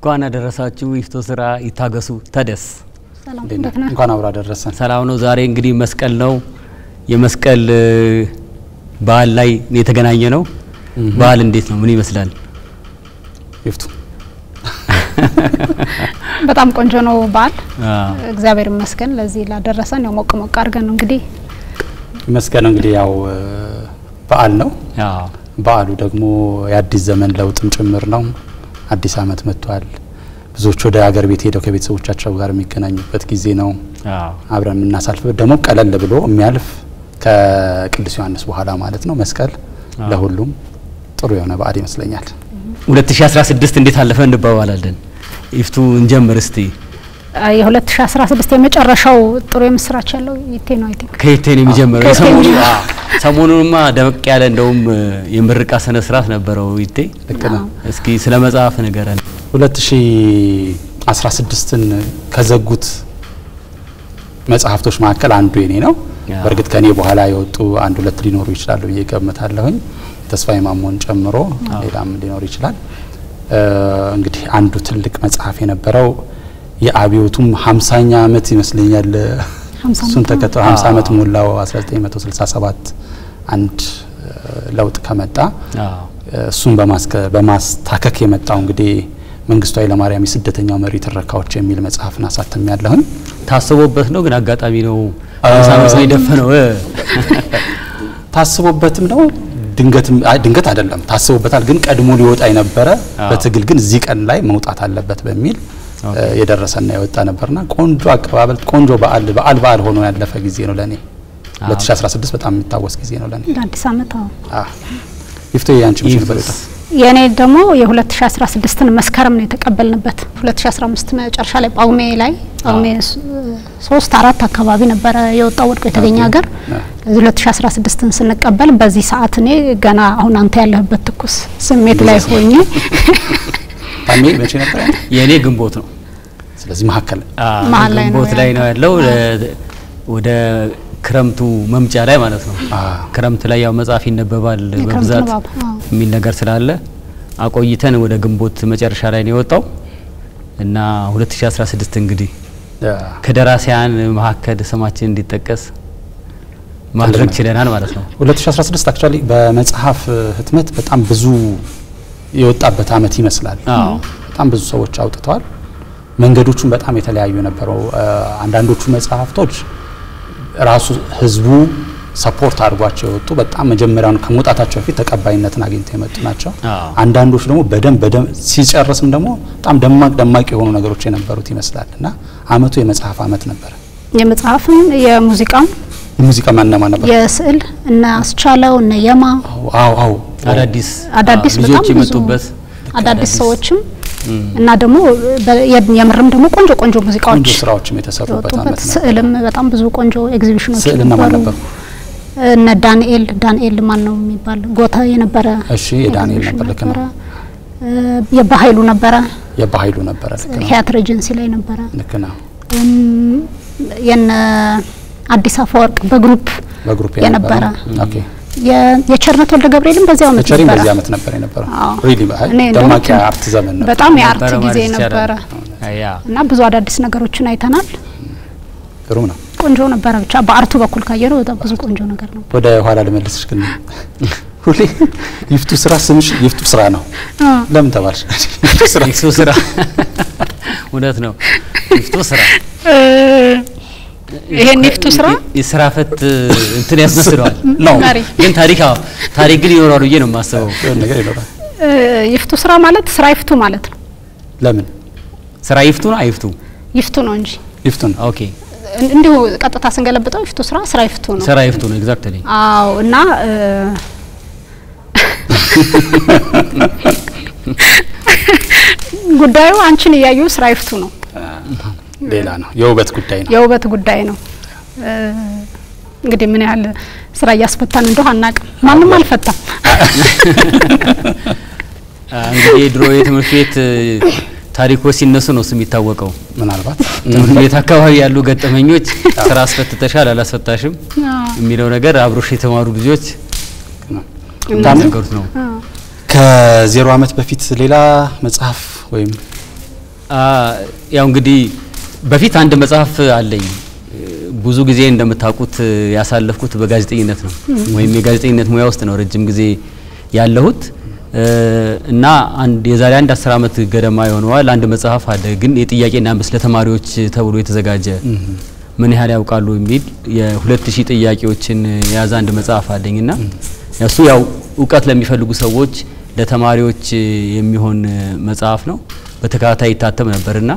እንኳን አደረሳችሁ። ይፍቶ ስራ ይታገሱ ተደስ ሰላም እንዴት እንዴት ነህ? ነህ? እንኳን አብሮ አደረሰን። ሰላም ነው። ዛሬ እንግዲህ መስቀል ነው። የመስቀል እ, በዓል ላይ የተገናኘ ነው። በዓል እንዴት ነው? ምን ይመስላል? ይፍቱ በጣም ቆንጆ ነው በዓል። አዎ። እግዚአብሔር ይመስገን ለዚህ ላደረሰን። ያው ሞቅ ሞቅ አድርገን ነው እንግዲህ ይመስገን። እንግዲህ ያው እ, በዓል ነው። አዎ። በዓሉ ደግሞ የአዲስ ዘመን ለውጥም ጭምር ነው። አዲስ ዓመት መጥቷል። ብዙዎች ወደ ሀገር ቤት ሄደው ከቤተሰቦቻቸው ጋር የሚገናኙበት ጊዜ ነው። አዎ። አብረን የምናሳልፍበት ደግሞ ቀለል ብሎ የሚያልፍ ከቅዱስ ዮሐንስ በኋላ ማለት ነው መስቀል አዎ። ለሁሉም ጥሩ የሆነ በዓል ይመስለኛል። 2016 እንዴት አለፈ እንባባላለን። ይፍቱ እንጀምር እስቲ። አ, የ2016 የመጨረሻው ጥሩ የምስራች ያለው ይቴ ነው አይ ቲንክ ከየት ነው የሚጀምረው? ከየት ነው የሰሞኑ የሚጀምረው? አዎ፣ ሰሞኑንማ ደመቅ ያለ እንደውም እ, የምርቃ ስነ ስርዓት ነበረው። ይቴ ልክ ነው። እስኪ ስለ መጽሐፍ ንገረን። 2016ን ከዘጉት መጽሐፍቶች መካከል አንዱ የኔ ነው። ያ። በእርግጥ ከኔ በኋላ የወጡ አንድ ሁለት ሊኖሩ ይችላሉ ብዬ ገምታለሁኝ። ተስፋዬ ማሞን ጨምሮ ሌላም ሊኖር ይችላል። እ, እንግዲህ አንዱ ትልቅ መጽሐፍ የነበረው የአብዮቱም 50ኛ ዓመት ይመስለኛል። 50 እሱን ዓመት ተከትሎ 50 ዓመት ሞላው 1967 አንድ እ, ለውጥ ከመጣ አዎ። እሱን በማስከ- በማስታከክ የመጣው እንግዲህ መንግስቱ ኃይለማርያም የስደተኛው መሪ ትረካዎች የሚል መጽሐፍን አሳተም ያለሁኝ ታስቦበት ነው ግን አጋጣሚ ነው አምሳ ዓመት ነው የደፈነው እ? ታስቦበትም ነው ድንገትም አይ ድንገት አይደለም ታስቦበታል ግን ቀድሞ ሊወጣ የነበረ አዎ። በትግል ግን እዚህ ቀን ላይ መውጣት አለበት በሚል ኦኬ። እ, የደረሰና የወጣ ነበርና ቆንጆ አቀባበል ቆንጆ በዓል በዓል በዓል ሆኖ ያለፈ ጊዜ ነው ለኔ አዎ። 2016 በጣም የሚታወስ ጊዜ ነው ለኔ ለአዲስ ዓመት አዎ። አዎ ይፍቶ ያንቺ ምሽት ነበር ይፍቱስ? የወጣው የእኔ ደግሞ የ2016ን መስከረም ነው የተቀበልንበት። 2015 መጨረሻ ላይ ጳጉሜ ላይ ጳጉሜ ስ- ሶስት አራት አካባቢ ነበረ የወጣው ወድቆ የተገኘ ኦኬ። ሀገር። አዎ። ስለዚህ 2016ን ስንቀበል በዚህ ሰዓት እኔ ገና አሁን አንተ ያለህበት ትኩስ ስሜት ላይ ሆኜ ታሜ መቼ ነበር ያንተ? የእኔ ግንቦት ነው ስለዚህ መካከል አዎ፣ መሀል ላይ ነው ግንቦት ላይ ነው ያለው ያለው። ለ- ወደ ክረምቱ መምጫ ላይ ማለት ነው። አዎ። ክረምት ላይ ያው መጽሐፍ ይነበባል የክረምት በብዛት ንባብ፣ አዎ። የሚል ነገር ስላለ አቆይተን ወደ ግንቦት መጨረሻ ላይ ነው የወጣው እና 2016 እንግዲህ ከደራሲያን መካከል ስማችን እንዲጠቀስ ማድረግ ነው። ችለናል ማለት ነው። 2016 አክቹአሊ በመጽሐፍ ህትመት በጣም ብዙ የወጣበት አመት ይመስላል። አዎ። በጣም ብዙ ሰዎች አውጥተዋል። መንገዶቹም በጣም የተለያዩ ነበረው። አንዳንዶቹ መጽሐፍቶች ራሱ ህዝቡ ሰፖርት አድርጓቸው የወጡ በጣም መጀመሪያውን ከመውጣታቸው በፊት ተቀባይነትን አግኝተው የመጡ ናቸው። አዎ። አንዳንዶች ደግሞ በደንብ በደንብ ሲጨርስም ደግሞ በጣም ደማቅ ደማቅ የሆኑ ነገሮች የነበሩት ይመስላል እና አመቱ የመጽሐፍ አመት ነበረ። የመጽሐፍም የሙዚቃም የሙዚቃ ማነማ ነበር? የስዕል እነ አስቻለው እነ የማ አዎ አዎ አዳዲስ አዳዲስ አዎ፣ በጣም ልጆች ብዙ የመጡበት አዳዲስ ሰዎችም እና ደግሞ በ- የ- የምርም ደግሞ ቆንጆ ቆንጆ ሙዚቃዎች ቆንጆ ስራዎችም የተሰሩበት የወጡበት አመት ነበር። ስዕልም በጣም ብዙ ቆንጆ ኤግዚቢሽኖች ስዕልና ማን ነበሩ? እነ ዳንኤል ዳንኤል ማን ነው የሚባል ጎታ የነበረ እሺ የዳንኤል ኤግዚቢሽን ነበር ልክ ነው። ነበረ። እ፣ የባሀይሉ ነበረ የባህይሉ ነበረ ልክ ነው ቲያትር ኤጀንሲ ላይ ነበረ። ልክ ነው። እም፣ የነ አዲስ አፈወርቅ በግሩፕ በግሩፕ የነበረ ኦኬ የ- የቸርነት ወልደ ገብርኤልም በዚያው ዓመት ቸሪም ነበረ። በዚህ አመት ነበር የነበረው። አዎ። ሪሊ እኔ እንደውም ደማቅ የአርት ዘመን ነበር። በጣም የአርት ነበረ ጊዜ ማለት ይቻላል። ነበረ ያ እና ብዙ አዳዲስ ነገሮችን አይተናል። ግሩም ነው። ቆንጆ ነበረ። ብቻ በአርቱ በኩል ካየነው በጣም ብዙ ቆንጆ ነገር ነው። ወደ ኋላ ልመልስሽ ግን ሁሌ ይፍቱ ስራ ስምሽ ይፍቱ ስራ ነው። ለምን ተባልሽ? ይፍቱ ስራ ይፍቱ ስራ እውነት ነው። ይፍቱ ስራ ይሄን ይፍቱ ስራ የስራ ፈት እንትን ያስመስለዋል ነው መሪ ግን ታሪክ አዎ፣ ታሪክ ግን ይኖራል ብዬ ነው የማስበው። የሆነ ነገር ይኖራል። እ፣ ይፍቱ ስራ ማለት ስራ ይፍቱ ማለት ነው። ለምን ስራ ይፍቱ ነው አይፍቱ? ይፍቱ ነው እንጂ ይፍቱ ነው። ኦኬ እን- እንዲሁ ቀጥታ ስንገለብጠው ይፍቱ ስራ ስራ ይፍቱ ነው። ስራ ይፍቱ ነው ኤግዛክትሊ። አዎ እና እ፣ ጉዳዩ አንቺን እያዩ ስራ ይፍቱ ነው። ሌላ ነው። የውበት ጉዳይ ነው። የውበት ጉዳይ ነው። እ፣ እንግዲህ ምን ያህል ስራ እያስፈታን እንደሆነ አናውቅም። ማንም አልፈታም። እንግዲህ የድሮ የትምህርት ቤት ታሪኮች ሲነሱ ነው ስም የሚታወቀው። ምናልባት ትምህርት ቤት አካባቢ ያሉ ገጠመኞች ስራ አስፈትተሻል አላስፈታሽም የሚለው ነገር አብሮሽ የተማሩ ልጆች ታም የሚናገሩት ነው። ከዜሮ አመት በፊት ሌላ መጽሐፍ ወይም ያው እንግዲህ በፊት አንድ መጽሐፍ አለኝ። ብዙ ጊዜ እንደምታውቁት ያሳለፍኩት በጋዜጠኝነት ነው፣ ወይም የጋዜጠኝነት ሙያ ውስጥ ነው ረጅም ጊዜ ያለሁት እና አንድ የዛሬ አንድ አስር ዓመት ገደማ የሆነዋል አንድ መጽሐፍ አለ። ግን የጥያቄና መልስ ለተማሪዎች ተብሎ የተዘጋጀ ምን ያህል ያውቃሉ የሚል የሁለት ሺህ ጥያቄዎችን የያዘ አንድ መጽሐፍ አለኝና እሱ ያው እውቀት ለሚፈልጉ ሰዎች ለተማሪዎች የሚሆን መጽሐፍ ነው። በተከታታይ ይታተም ነበርና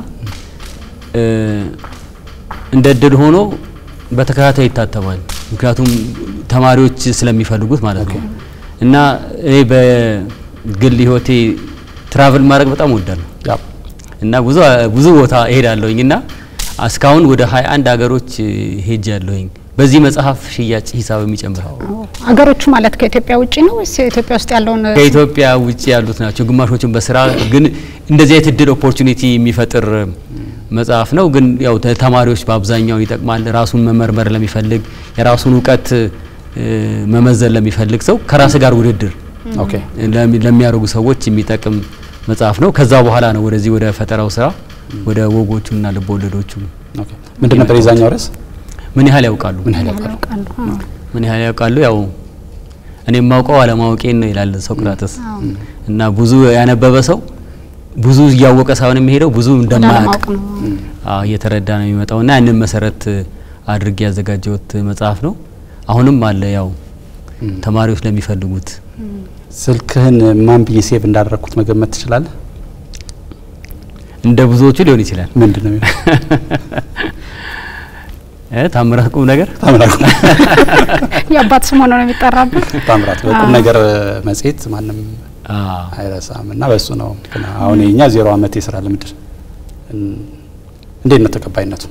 እንደ እድል ሆኖ በተከታታይ ይታተማል። ምክንያቱም ተማሪዎች ስለሚፈልጉት ማለት ነው። እና እኔ በግል ህይወቴ ትራቭል ማድረግ በጣም እወዳለሁ እና ብዙ ብዙ ቦታ እሄዳለሁኝ እና እስካሁን ወደ 21 ሀገሮች ሄጃለሁኝ። በዚህ መጽሐፍ ሽያጭ ሂሳብ የሚጨምረው ሀገሮቹ ማለት ከኢትዮጵያ ውጭ ነው ወይስ ኢትዮጵያ ውስጥ ያለውን? ከኢትዮጵያ ውጭ ያሉት ናቸው። ግማሾችን በስራ ግን እንደዚህ አይነት እድል ኦፖርቹኒቲ የሚፈጥር መጽሐፍ ነው። ግን ያው ተማሪዎች በአብዛኛው ይጠቅማል። ራሱን መመርመር ለሚፈልግ የራሱን እውቀት መመዘን ለሚፈልግ ሰው ከራስ ጋር ውድድር ለሚያደርጉ ሰዎች የሚጠቅም መጽሐፍ ነው። ከዛ በኋላ ነው ወደዚህ ወደ ፈጠራው ስራ ወደ ወጎቹና ልብ ወለዶቹ ምንድን ነበር የዛኛው ርዕስ? ምን ያህል ያውቃሉ? ምን ያህል ያውቃሉ? ምን ያህል ያውቃሉ? ያው እኔ የማውቀው አለማወቄን ነው ይላል ሶቅራጥስ። እና ብዙ ያነበበ ሰው ብዙ እያወቀ ሳይሆን የሚሄደው ብዙ እንደማያውቅ እየተረዳ ነው የሚመጣው እና ያንን መሰረት አድርጌ ያዘጋጀሁት መጽሐፍ ነው። አሁንም አለ ያው ተማሪዎች ለሚፈልጉት። ስልክህን ማን ብዬ ሴቭ እንዳደረግኩት መገመት ትችላለህ? እንደ ብዙዎቹ ሊሆን ይችላል። ምንድን ነው እ ታምራት ቁም ነገር ታምራት የአባት ስም ሆኖ ነው የሚጠራበት። ታምራት በቁም ነገር መጽሔት ማንም አይረሳም እና በሱ ነው። ግን አሁን የኛ ዜሮ አመት የስራ ልምድ እንዴት ነው ተቀባይነቱ?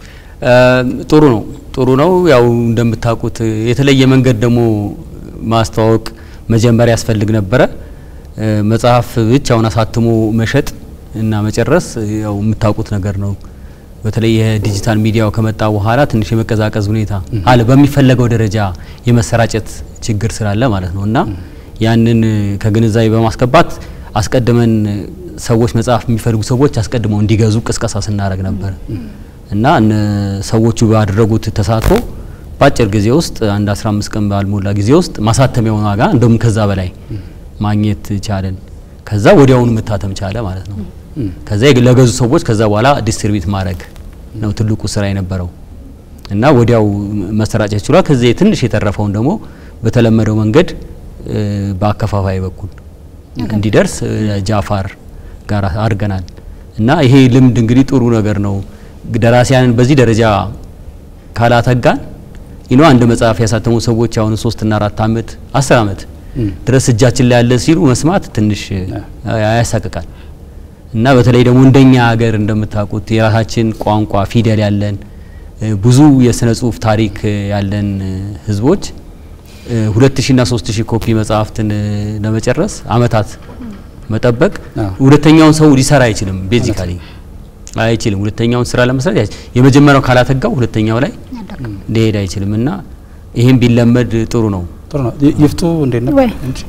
ጥሩ ነው ጥሩ ነው። ያው እንደምታውቁት የተለየ መንገድ ደግሞ ማስተዋወቅ መጀመሪያ ያስፈልግ ነበረ። መጽሐፍ ብቻውን አሳትሞ መሸጥ እና መጨረስ ያው የምታውቁት ነገር ነው። በተለይ የዲጂታል ሚዲያው ከመጣ በኋላ ትንሽ የመቀዛቀዝ ሁኔታ አለ፣ በሚፈለገው ደረጃ የመሰራጨት ችግር ስላለ ማለት ነው እና ያንን ከግንዛቤ በማስገባት አስቀድመን ሰዎች መጽሐፍ የሚፈልጉ ሰዎች አስቀድመው እንዲገዙ ቅስቀሳ ስናደርግ ነበር እና ሰዎቹ ባደረጉት ተሳትፎ በአጭር ጊዜ ውስጥ አንድ 15 ቀን ባልሞላ ጊዜ ውስጥ ማሳተሚያውን ዋጋ እንደውም ከዛ በላይ ማግኘት ቻለን። ከዛ ወዲያውኑ መታተም ቻለ ማለት ነው። ከዛ ለገዙ ሰዎች ከዛ በኋላ ዲስትሪቢዩት ማድረግ ነው ትልቁ ስራ የነበረው እና ወዲያው መሰራጨት ችሏል። ከዚህ ትንሽ የተረፈውን ደግሞ በተለመደው መንገድ በአከፋፋይ በኩል እንዲደርስ ጃፋር ጋር አድርገናል እና ይሄ ልምድ እንግዲህ ጥሩ ነገር ነው። ደራሲያንን በዚህ ደረጃ ካላተጋን ይኖ አንድ መጽሐፍ ያሳተሙ ሰዎች አሁን ሶስትና አራት አመት አስር አመት ድረስ እጃችን ላይ ያለ ሲሉ መስማት ትንሽ ያሳቅቃል እና በተለይ ደግሞ እንደኛ ሀገር እንደምታውቁት የራሳችን ቋንቋ ፊደል ያለን ብዙ የስነ ጽሁፍ ታሪክ ያለን ህዝቦች ሁለት ሺ ና ሶስት ሺህ ኮፒ መጽሐፍትን ለመጨረስ አመታት መጠበቅ ሁለተኛውን ሰው ሊሰራ አይችልም። ቤዚካሊ አይችልም። ሁለተኛውን ስራ ለመስራት የመጀመሪያው ካላተጋው ሁለተኛው ላይ ሊሄድ አይችልም እና ይሄን ቢለመድ ጥሩ ነው። ጥሩ ነው። ይፍቱ እንዴት ነበር?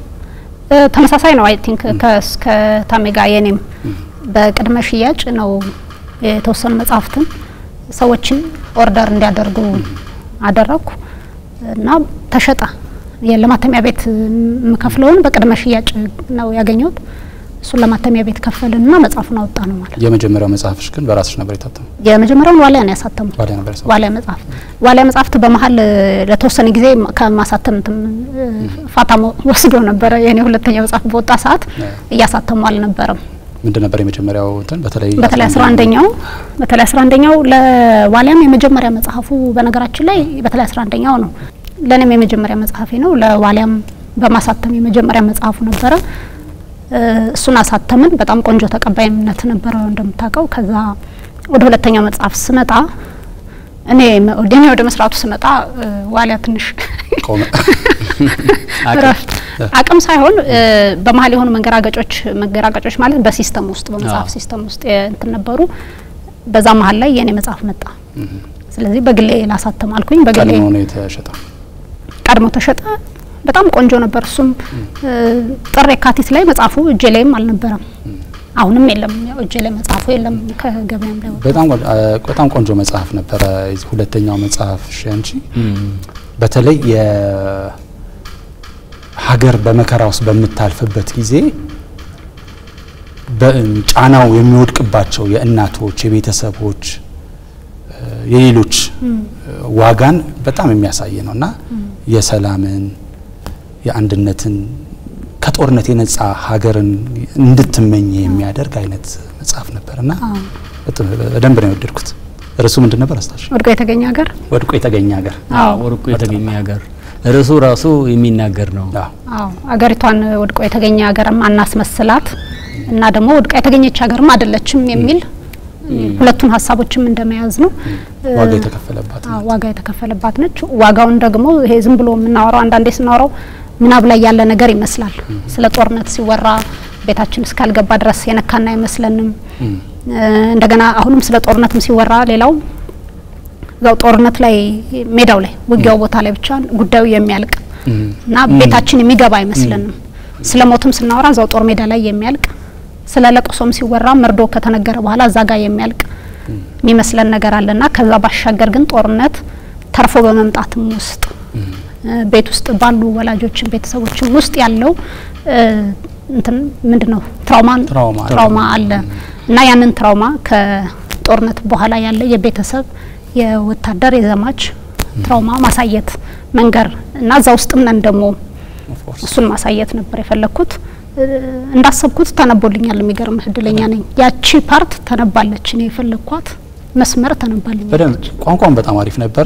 ተመሳሳይ ነው። አይ ቲንክ ከታሜ ጋር የኔም በቅድመ ሽያጭ ነው የተወሰኑ መጽሐፍትን ሰዎችን ኦርደር እንዲያደርጉ አደረግኩ እና ተሸጠ። ለማተሚያ ቤት የምከፍለውን በቅድመ ሽያጭ ነው ያገኘሁት። እሱን ለማተሚያ ቤት ከፈልንና መጽሐፉን አወጣ ነው ማለት። የመጀመሪያው መጽሐፍሽ ግን በራስሽ ነበር የታተመው? የመጀመሪያውን ዋሊያ ነው ያሳተሙት። ዋሊያ ነበር ያሳተሙት። ዋሊያ መጽሐፍ ዋሊያ መጽሐፍት በመሀል ለተወሰነ ጊዜ ከማሳተም ፋታ ወስዶ ነበረ። የኔ ሁለተኛ መጽሐፍ በወጣ ሰዓት እያሳተሙ አልነበረም። ምንድን ነበር የመጀመሪያው እንትን በተለይ በተለይ አስራ አንደኛው በተለይ አስራ አንደኛው ለዋሊያም የመጀመሪያ መጽሐፉ በነገራችን ላይ በተለይ አስራ አንደኛው ነው። ለእኔም የመጀመሪያ መጽሐፌ ነው። ለዋሊያም በማሳተም የመጀመሪያ መጽሐፉ ነበረ። እሱን አሳተምን። በጣም ቆንጆ ተቀባይነት ነበረው እንደምታውቀው። ከዛ ወደ ሁለተኛው መጽሐፍ ስመጣ እኔ እኔ ወደ መስራቱ ስመጣ ዋሊያ ትንሽ ቆመ። እረፍት አቅም ሳይሆን በመሀል የሆኑ መንገራገጮች መንገራገጮች ማለት በሲስተም ውስጥ በመጽሐፍ ሲስተም ውስጥ እንትን ነበሩ። በዛ መሀል ላይ የኔ መጽሐፍ መጣ። ስለዚህ በግሌ ላሳተም አልኩኝ። በግሌ ቀድሞ ነው የተሸጠው። ቀድሞ ተሸጠ። በጣም ቆንጆ ነበር። እሱም ጥር የካቲት ላይ መጽሐፉ እጄ ላይም አልነበረም። አሁንም የለም። ያው እጄ ላይ መጽሐፉ የለም ከገበያም ላይ ወጥቷል። በጣም ቆ- አ፣ በጣም ቆንጆ መጽሐፍ ነበረ። የዚህ ሁለተኛው መጽሐፍ አንቺ በተለይ የሀገር በመከራ ውስጥ በምታልፍበት ጊዜ በጫናው የሚወድቅባቸው የእናቶች፣ የቤተሰቦች፣ እ፣ የሌሎች እ፣ ዋጋን በጣም የሚያሳይ ነው እና የሰላምን የአንድነትን ከጦርነት የነጻ ሀገርን እንድትመኝ የሚያደርግ አይነት መጽሐፍ ነበር እና አዎ። በጣም በደንብ ነው የወደድኩት። ርዕሱ ምንድን ነበር አስታውሽ? ወድቆ የተገኘ ሀገር ወድቆ የተገኘ ሀገር። አዎ ወርቁ የተገኘ ሀገር ርዕሱ ራሱ የሚናገር ነው። አዎ። አዎ አገሪቷን ወድቆ የተገኘ ሀገርም አናስመስላት እና ደግሞ ወድቃ የተገኘች ሀገርም አይደለችም የሚል ሁለቱን ሀሳቦችም እንደመያዝ ነው። ዋጋ የተከፈለባት አዎ ዋጋ የተከፈለባት ነች። ዋጋውን ደግሞ ይሄ ዝም ብሎ የምናወራው አንዳንዴ ስናወራው ምናብ ላይ ያለ ነገር ይመስላል። ስለ ጦርነት ሲወራ ቤታችን እስካልገባ ድረስ የነካና አይመስለንም። እ፣ እንደገና አሁንም ስለ ጦርነትም ሲወራ ሌላው እዛው ጦርነት ላይ ሜዳው ላይ ውጊያው ቦታ ላይ ብቻ ጉዳዩ የሚያልቅ እና ቤታችን የሚገባ አይመስለንም። ስለ ሞትም ስናወራ እዛው ጦር ሜዳ ላይ የሚያልቅ ስለ ለቅሶም ሲወራ መርዶ ከተነገረ በኋላ እዛ ጋር የሚያልቅ የሚመስለን ነገር አለና ከዛ ባሻገር ግን ጦርነት ተርፎ በመምጣትም ውስጥ እ፣ ቤት ውስጥ ባሉ ወላጆችን ቤተሰቦችን ውስጥ ያለው እ፣ እንትን ምንድን ነው ትራውማን ትራውማ ትራውማ አለ እና ያንን ትራውማ ከጦርነት በኋላ ያለ የቤተሰብ የወታደር የዘማች ትራውማ ማሳየት መንገር እና እዛ ውስጥም ነን ደግሞ Of course። እሱን ማሳየት ነበር የፈለግኩት። እ፣ እንዳሰብኩት ተነቦልኛል። የሚገርምህ እድለኛ ነኝ። ያቺ ፓርት ተነባለች። እኔ የፈለግኳት መስመር ተነባልኝ። በደንብ ቋንቋን በጣም አሪፍ ነበረ።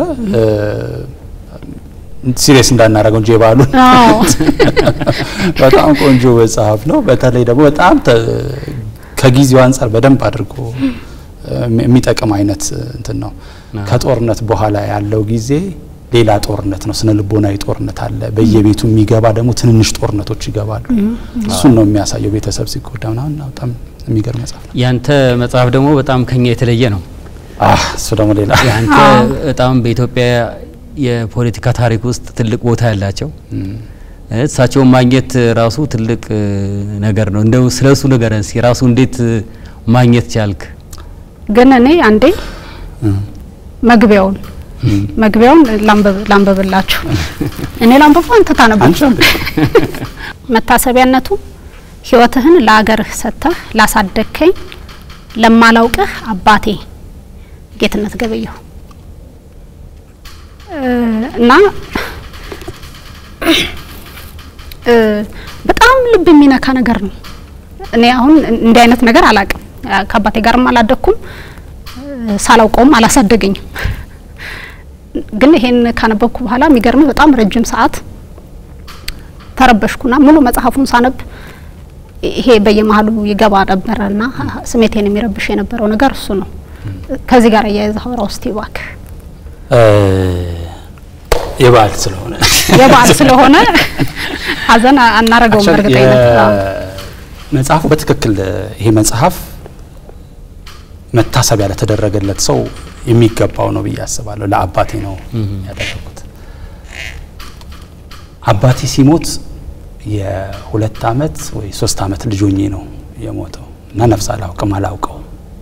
ሲሪየስ እንዳናረገው እንጂ የባሉን አዎ በጣም ቆንጆ መጽሐፍ ነው። በተለይ ደግሞ በጣም ተ- ከጊዜው አንጻር በደንብ አድርጎ እም- የሚጠቅም አይነት እንትን ነው። ከጦርነት በኋላ ያለው ጊዜ ሌላ ጦርነት ነው። ስነ ልቦናዊ ጦርነት አለ። በየቤቱ የሚገባ ደግሞ ትንንሽ ጦርነቶች ይገባሉ። እሱን ነው የሚያሳየው። ቤተሰብ ሲጎዳ ምናምን እና በጣም የሚገርም መጽሐፍ ነው። ያንተ መጽሐፍ ደግሞ በጣም ከኛ የተለየ ነው። አህ እሱ ደግሞ ሌላ ያንተ አዎ። በጣም በኢትዮጵያ የፖለቲካ ታሪክ ውስጥ ትልቅ ቦታ ያላቸው እሳቸውን ማግኘት ራሱ ትልቅ እ, ነገር ነው። እንደው ስለሱ ንገረን እስኪ። ራሱ እንዴት እ, ማግኘት ቻልክ? ግን እኔ አንዴ መግቢያውን መግቢያውን ላንብብ ላንብብላችሁ። እኔ ላንብብ አንተ ታነብ። አንቺ አንብቢ። መታሰቢያነቱ ሕይወትህን ለአገርህ ሰጥተህ ላሳደግከኝ ለማላውቅህ አባቴ ጌትነት ገበየሁ እ፣ እና እ፣ በጣም ልብ የሚነካ ነገር ነው። እኔ አሁን እንዲህ አይነት ነገር አላቅም። ከአባቴ ጋርም አላደግኩም፣ እ፣ ሳላውቀውም አላሳደገኝም። ግን ይሄን ካነበብኩ በኋላ የሚገርም በጣም ረጅም ሰዓት ተረበሽኩና ሙሉ መጽሐፉን ሳነብ ይሄ በየመሀሉ ይገባ ነበረና ስሜቴን የሚረብሽ የነበረው ነገር እሱ ነው። ከዚህ ጋር እያያዘ አውራ ውስጥ እባክህ እ፣ የበዓል ስለሆነ የበዓል ስለሆነ ሀዘን አናረገውም። Actually እርግጠኝነት አዎ። መጽሐፉ በትክክል ይሄ መጽሐፍ መታሰቢያ ለተደረገለት ሰው የሚገባው ነው ብዬ አስባለሁ። ለአባቴ ነው ያደረጉት። አባቴ ሲሞት የሁለት አመት ወይ ሶስት አመት ልጅ ሆኜ ነው የሞተው እና ነፍስ አላውቅም አላውቀው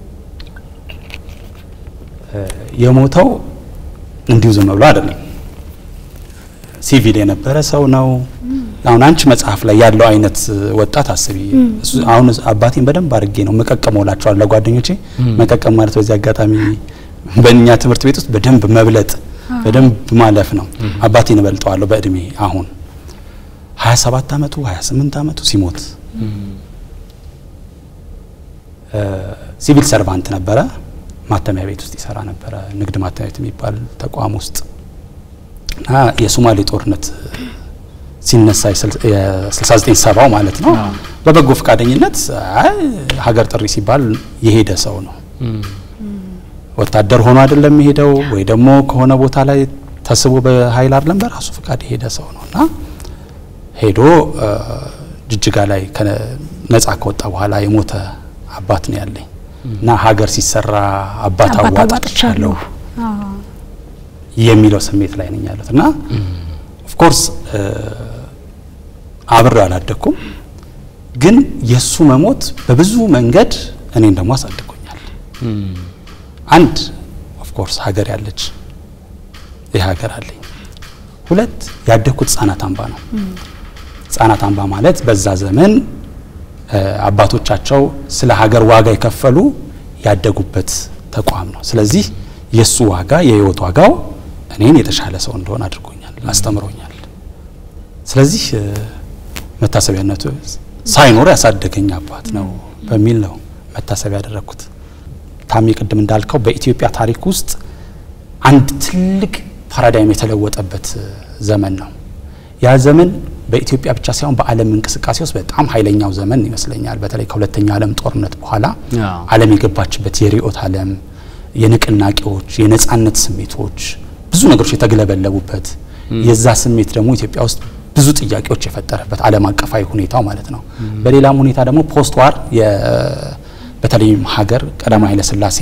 የሞተው እንዲሁ ዝም ብሎ አይደለም። ሲቪል የነበረ ሰው ነው። አሁን አንቺ መጽሐፍ ላይ ያለው አይነት ወጣት አስቢ። እሱ አሁን አባቴን በደንብ አድርጌ ነው መቀቀመው እላቸዋለሁ ለጓደኞቼ። መቀቀም ማለት በዚህ አጋጣሚ በእኛ ትምህርት ቤት ውስጥ በደንብ መብለጥ፣ በደንብ ማለፍ ነው። አባቴን እበልጠዋለሁ በእድሜ አሁን 27 አመቱ 28 አመቱ ሲሞት ሲቪል ሰርቫንት ነበረ። ማተሚያ ቤት ውስጥ ይሰራ ነበረ። ንግድ ማተሚያ ቤት የሚባል ተቋም ውስጥ እና የሶማሌ ጦርነት ሲነሳ የ69 ሰባው ማለት ነው። በበጎ ፈቃደኝነት አይ ሀገር ጥሪ ሲባል የሄደ ሰው ነው። ወታደር ሆኖ አይደለም የሄደው ወይ ደግሞ ከሆነ ቦታ ላይ ተስቦ በኃይል አይደለም፣ በራሱ ፈቃድ የሄደ ሰው ነው እና ሄዶ ጅጅጋ ላይ ነጻ ከወጣ በኋላ የሞተ አባት ነው ያለኝ እና ሀገር ሲሰራ አባት አዋጥቻለሁ የሚለው ስሜት ላይ ነኝ ያሉት እና ኦፍኮርስ አብሬው አላደኩም። ግን የእሱ መሞት በብዙ መንገድ እኔን ደግሞ አሳድጎኛል። አንድ ኦፍኮርስ ሀገር ያለች ይህ ሀገር አለኝ። ሁለት ያደግኩት ህጻናት አምባ ነው። ህጻናት አምባ ማለት በዛ ዘመን አባቶቻቸው ስለ ሀገር ዋጋ የከፈሉ ያደጉበት ተቋም ነው። ስለዚህ የእሱ ዋጋ የህይወት ዋጋው እኔን የተሻለ ሰው እንደሆን አድርጎኛል፣ አስተምሮኛል። ስለዚህ መታሰቢያነቱ ሳይኖር ያሳደገኝ አባት ነው በሚል ነው መታሰቢያ ያደረግኩት። ታሚ ቅድም እንዳልከው በኢትዮጵያ ታሪክ ውስጥ አንድ ትልቅ ፓራዳይም የተለወጠበት ዘመን ነው። ያ ዘመን በኢትዮጵያ ብቻ ሳይሆን በዓለም እንቅስቃሴ ውስጥ በጣም ኃይለኛው ዘመን ይመስለኛል። በተለይ ከሁለተኛው ዓለም ጦርነት በኋላ ዓለም የገባችበት የርዕዮተ ዓለም የንቅናቄዎች፣ የነጻነት ስሜቶች ብዙ ነገሮች የተግለበለቡበት የዛ ስሜት ደግሞ ኢትዮጵያ ውስጥ ብዙ ጥያቄዎች የፈጠረበት ዓለም አቀፋዊ ሁኔታው ማለት ነው። በሌላም ሁኔታ ደግሞ ፖስት ዋር በተለይም ሀገር ቀዳማዊ ኃይለሥላሴ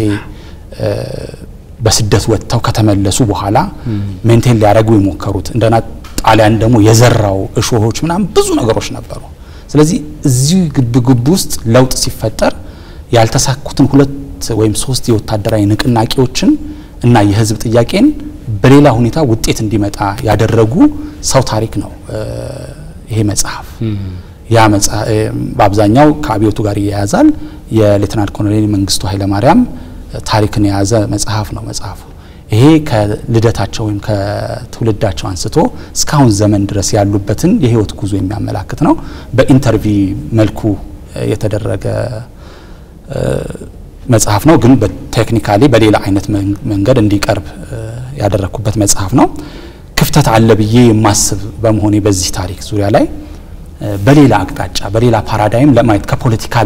በስደት ወጥተው ከተመለሱ በኋላ ሜንቴን ሊያደርጉ የሞከሩት እንደና ጣሊያን ደግሞ የዘራው እሾሆች ምናምን ብዙ ነገሮች ነበሩ። ስለዚህ እዚህ ግብ ግብ ውስጥ ለውጥ ሲፈጠር ያልተሳኩትን ሁለት ወይም ሶስት የወታደራዊ ንቅናቄዎችን እና የህዝብ ጥያቄን በሌላ ሁኔታ ውጤት እንዲመጣ ያደረጉ ሰው ታሪክ ነው ይሄ መጽሐፍ። ያ መጽሐፍ በአብዛኛው ከአብዮቱ ጋር ይያያዛል። የሌተናንት ኮሎኔል መንግስቱ ኃይለማርያም ታሪክን የያዘ መጽሐፍ ነው መጽሐፉ። ይሄ ከልደታቸው ወይም ከትውልዳቸው አንስቶ እስካሁን ዘመን ድረስ ያሉበትን የህይወት ጉዞ የሚያመላክት ነው። በኢንተርቪ መልኩ የተደረገ መጽሐፍ ነው። ግን በቴክኒካሊ በሌላ አይነት መንገድ እንዲቀርብ ያደረግኩበት መጽሐፍ ነው። ክፍተት አለ ብዬ የማስብ በመሆኔ በዚህ ታሪክ ዙሪያ ላይ በሌላ አቅጣጫ በሌላ ፓራዳይም ለማየት ከፖለቲካል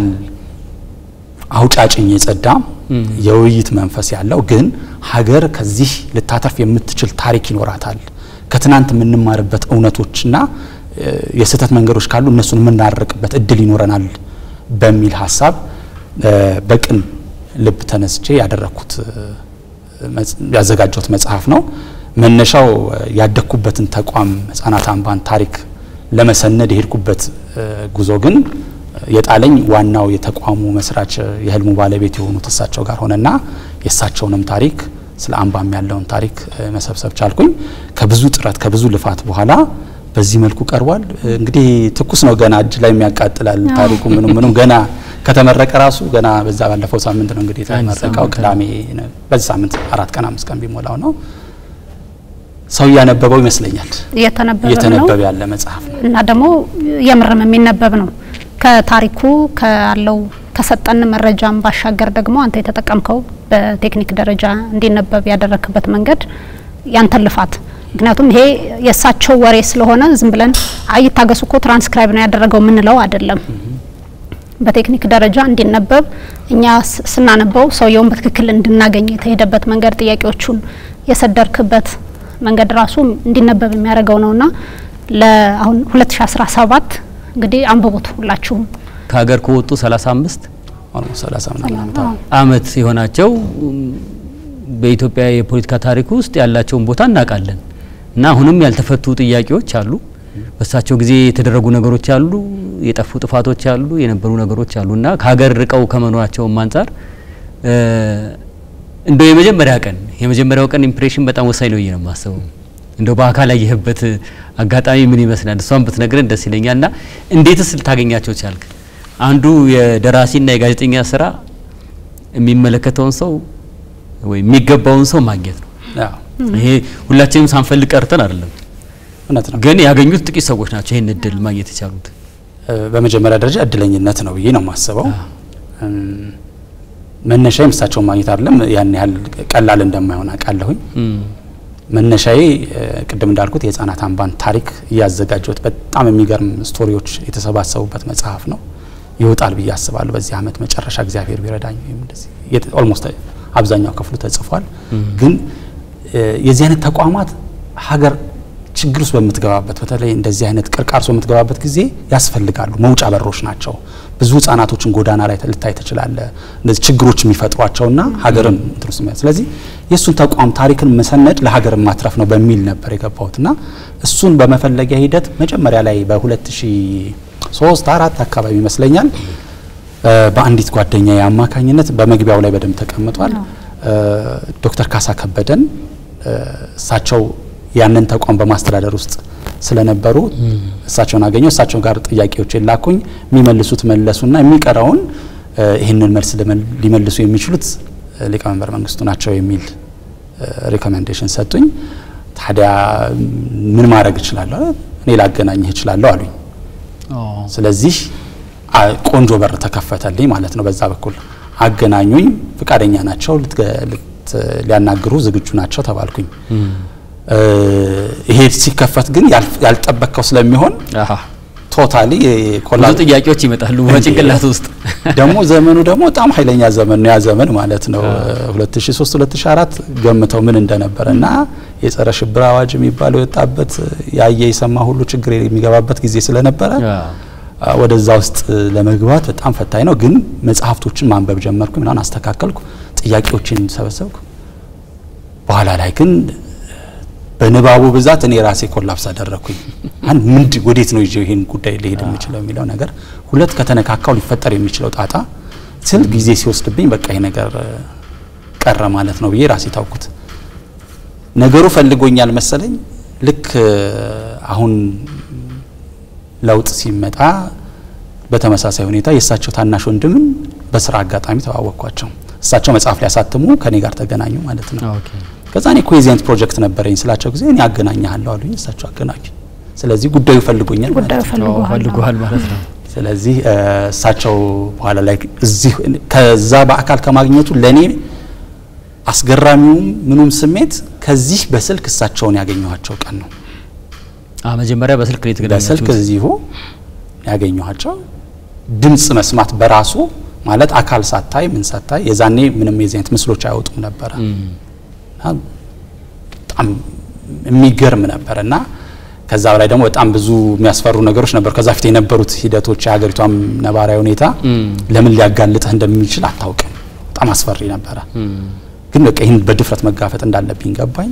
አውጫጭኝ የጸዳ የውይይት መንፈስ ያለው ግን ሀገር ከዚህ ልታተርፍ የምትችል ታሪክ ይኖራታል። ከትናንት የምንማርበት እውነቶችና የስህተት መንገዶች ካሉ እነሱን የምናርቅበት እድል ይኖረናል በሚል ሀሳብ በቅን ልብ ተነስቼ ያደረግኩት ያዘጋጀሁት መጽሐፍ ነው። መነሻው ያደግኩበትን ተቋም ህጻናት አምባን ታሪክ ለመሰነድ የሄድኩበት ጉዞ ግን የጣለኝ ዋናው የተቋሙ መስራች የህልሙ ባለቤት የሆኑት እሳቸው ጋር ሆነና የእሳቸውንም ታሪክ ስለ አምባም ያለውን ታሪክ መሰብሰብ ቻልኩኝ። ከብዙ ጥረት ከብዙ ልፋት በኋላ በዚህ መልኩ ቀርቧል። እንግዲህ ትኩስ ነው፣ ገና እጅ ላይ የሚያቃጥላል ታሪኩ ምንም ምንም ገና ከተመረቀ ራሱ ገና በዛ ባለፈው ሳምንት ነው እንግዲህ የተመረቀው ቅዳሜ። በዚህ ሳምንት አራት ቀን አምስት ቀን ቢሞላው ነው ሰው እያነበበው ይመስለኛል። እየተነበበ ያለ መጽሐፍ ነው እና ደግሞ የምርም የሚነበብ ነው። ከታሪኩ ካለው ከሰጠን መረጃም ባሻገር ደግሞ አንተ የተጠቀምከው በቴክኒክ ደረጃ እንዲነበብ ያደረክበት መንገድ ያንተን ልፋት ምክንያቱም ይሄ የእሳቸው ወሬ ስለሆነ ዝም ብለን አይ ታገሱ እኮ ትራንስክራይብ ነው ያደረገው የምንለው አይደለም። በቴክኒክ ደረጃ እንዲነበብ እኛ ስናነበው ሰውየውን በትክክል እንድናገኝ የተሄደበት መንገድ ጥያቄዎቹን የሰደርክበት መንገድ ራሱ እንዲነበብ የሚያደርገው ነውና ለአሁን 2017 እንግዲህ አንብቡት ሁላችሁም። ከሀገር ከወጡ 35 30 አመት የሆናቸው በኢትዮጵያ የፖለቲካ ታሪክ ውስጥ ያላቸውን ቦታ እናውቃለን እና አሁንም ያልተፈቱ ጥያቄዎች አሉ። በእሳቸው ጊዜ የተደረጉ ነገሮች አሉ፣ የጠፉ ጥፋቶች አሉ፣ የነበሩ ነገሮች አሉ እና ከሀገር ርቀው ከመኖራቸውም አንጻር እንደው የመጀመሪያ ቀን የመጀመሪያው ቀን ኢምፕሬሽን በጣም ወሳኝ ነው ብዬ ነው የማስበው። እንደው በአካል ያየህበት አጋጣሚ ምን ይመስላል? እሷን ብትነግረን ደስ ይለኛል። እና እንዴትስ ልታገኛቸው ቻልክ? አንዱ የደራሲና የጋዜጠኛ ስራ የሚመለከተውን ሰው ወይ የሚገባውን ሰው ማግኘት ነው። ይሄ ሁላችንም ሳንፈልግ ቀርተን አይደለም፣ እውነት ነው። ግን ያገኙት ጥቂት ሰዎች ናቸው ይህን እድል ማግኘት የቻሉት። በመጀመሪያ ደረጃ እድለኝነት ነው ብዬ ነው የማስበው። መነሻዬም እሳቸውን ማግኘት አይደለም ያን ያህል ቀላል እንደማይሆን አውቃለሁኝ። መነሻዬ ቅድም እንዳልኩት የህፃናት አምባን ታሪክ እያዘጋጀሁት በጣም የሚገርም ስቶሪዎች የተሰባሰቡበት መጽሐፍ ነው። ይወጣል ብዬ አስባለሁ በዚህ አመት መጨረሻ እግዚአብሔር ቢረዳኝ ወይም እንደዚህ ኦልሞስት አብዛኛው ክፍሉ ተጽፏል። ግን የዚህ አይነት ተቋማት ሀገር ችግር ውስጥ በምትገባበት በተለይ እንደዚህ አይነት ቅርቃር ውስጥ በምትገባበት ጊዜ ያስፈልጋሉ። መውጫ በሮች ናቸው። ብዙ ህጻናቶችን ጎዳና ላይ ልታይ ትችላለ። እንደዚህ ችግሮች የሚፈጥሯቸውና ሀገርን እንትን ውስጥ ስለዚህ የእሱን ተቋም ታሪክን መሰነድ ለሀገር ማትረፍ ነው በሚል ነበር የገባሁትና እሱን በመፈለጊያ ሂደት መጀመሪያ ላይ በ2000 ሶስት አራት አካባቢ ይመስለኛል በአንዲት ጓደኛ የአማካኝነት በመግቢያው ላይ በደንብ ተቀምጧል። ዶክተር ካሳ ከበደን እሳቸው ያንን ተቋም በማስተዳደር ውስጥ ስለነበሩ እሳቸውን አገኘው። እሳቸው ጋር ጥያቄዎችን ላኩኝ። የሚመልሱት መለሱና የሚቀረውን ይህንን መልስ ሊመልሱ የሚችሉት ሊቀመንበር መንግስቱ ናቸው የሚል ሪኮሜንዴሽን ሰጡኝ። ታዲያ ምን ማድረግ እችላለሁ? እኔ ላገናኝህ እችላለሁ አሉኝ። ስለዚህ ቆንጆ በር ተከፈተልኝ ማለት ነው። በዛ በኩል አገናኙኝ። ፍቃደኛ ናቸው፣ ሊያናግሩ ዝግጁ ናቸው ተባልኩኝ። ይሄ ሲከፈት ግን ያልጠበቅከው ስለሚሆን ቶታሊ ብዙ ጥያቄዎች ይመጣሉ በጭንቅላት ውስጥ። ደግሞ ዘመኑ ደግሞ በጣም ኃይለኛ ዘመን ነው ያ ዘመን ማለት ነው 2003 2004 ገምተው ምን እንደነበረ እና የጸረ ሽብር አዋጅ የሚባለው የወጣበት ያየ የሰማ ሁሉ ችግር የሚገባበት ጊዜ ስለነበረ ወደዛ ውስጥ ለመግባት በጣም ፈታኝ ነው። ግን መጽሐፍቶችን ማንበብ ጀመርኩ፣ ምናምን አስተካከልኩ፣ ጥያቄዎችን ሰበሰብኩ። በኋላ ላይ ግን በንባቡ ብዛት እኔ ራሴ ኮላፕስ አደረኩኝ። አንድ ምንድ ወዴት ነው ይዤው ይሄን ጉዳይ ሊሄድ የሚችለው የሚለው ነገር፣ ሁለት ከተነካካው ሊፈጠር የሚችለው ጣጣ ስል ጊዜ ሲወስድብኝ በቃ ይሄ ነገር ቀረ ማለት ነው ብዬ ራሴ ታውኩት። ነገሩ ፈልጎኛል መሰለኝ። ልክ አሁን ለውጥ ሲመጣ በተመሳሳይ ሁኔታ የእሳቸው ታናሽ ወንድምን በስራ አጋጣሚ ተዋወቅኳቸው። እሳቸው መጽሐፍ ሊያሳትሙ ከኔ ጋር ተገናኙ ማለት ነው። ከዛ እኔ ኮሄዚየንት ፕሮጀክት ነበረኝ ስላቸው ጊዜ እኔ አገናኛለሁ አሉኝ። እሳቸው አገናኙ። ስለዚህ ጉዳዩ ፈልጎኛል ጉዳዩ ፈልጓል ማለት ነው። ስለዚህ እሳቸው በኋላ ላይ እዚህ ከዛ በአካል ከማግኘቱ ለእኔ አስገራሚውም ምኑም ስሜት ከዚህ በስልክ እሳቸውን ያገኘኋቸው ቀን ነው። መጀመሪያ በስልክ ነው የተገናኛችሁት? በስልክ እዚሁ ያገኘኋቸው። ድምጽ መስማት በራሱ ማለት አካል ሳታይ ምን ሳታይ የዛኔ ምንም የዚህ አይነት ምስሎች አይወጡም ነበረ እና በጣም የሚገርም ነበረ እና ከዛ በላይ ደግሞ በጣም ብዙ የሚያስፈሩ ነገሮች ነበሩ። ከዛ ፊት የነበሩት ሂደቶች የሀገሪቷም ነባራዊ ሁኔታ ለምን ሊያጋልጥህ እንደሚችል አታውቅም። በጣም አስፈሪ ነበረ። ግን በቃ ይህን በድፍረት መጋፈጥ እንዳለብኝ ገባኝ።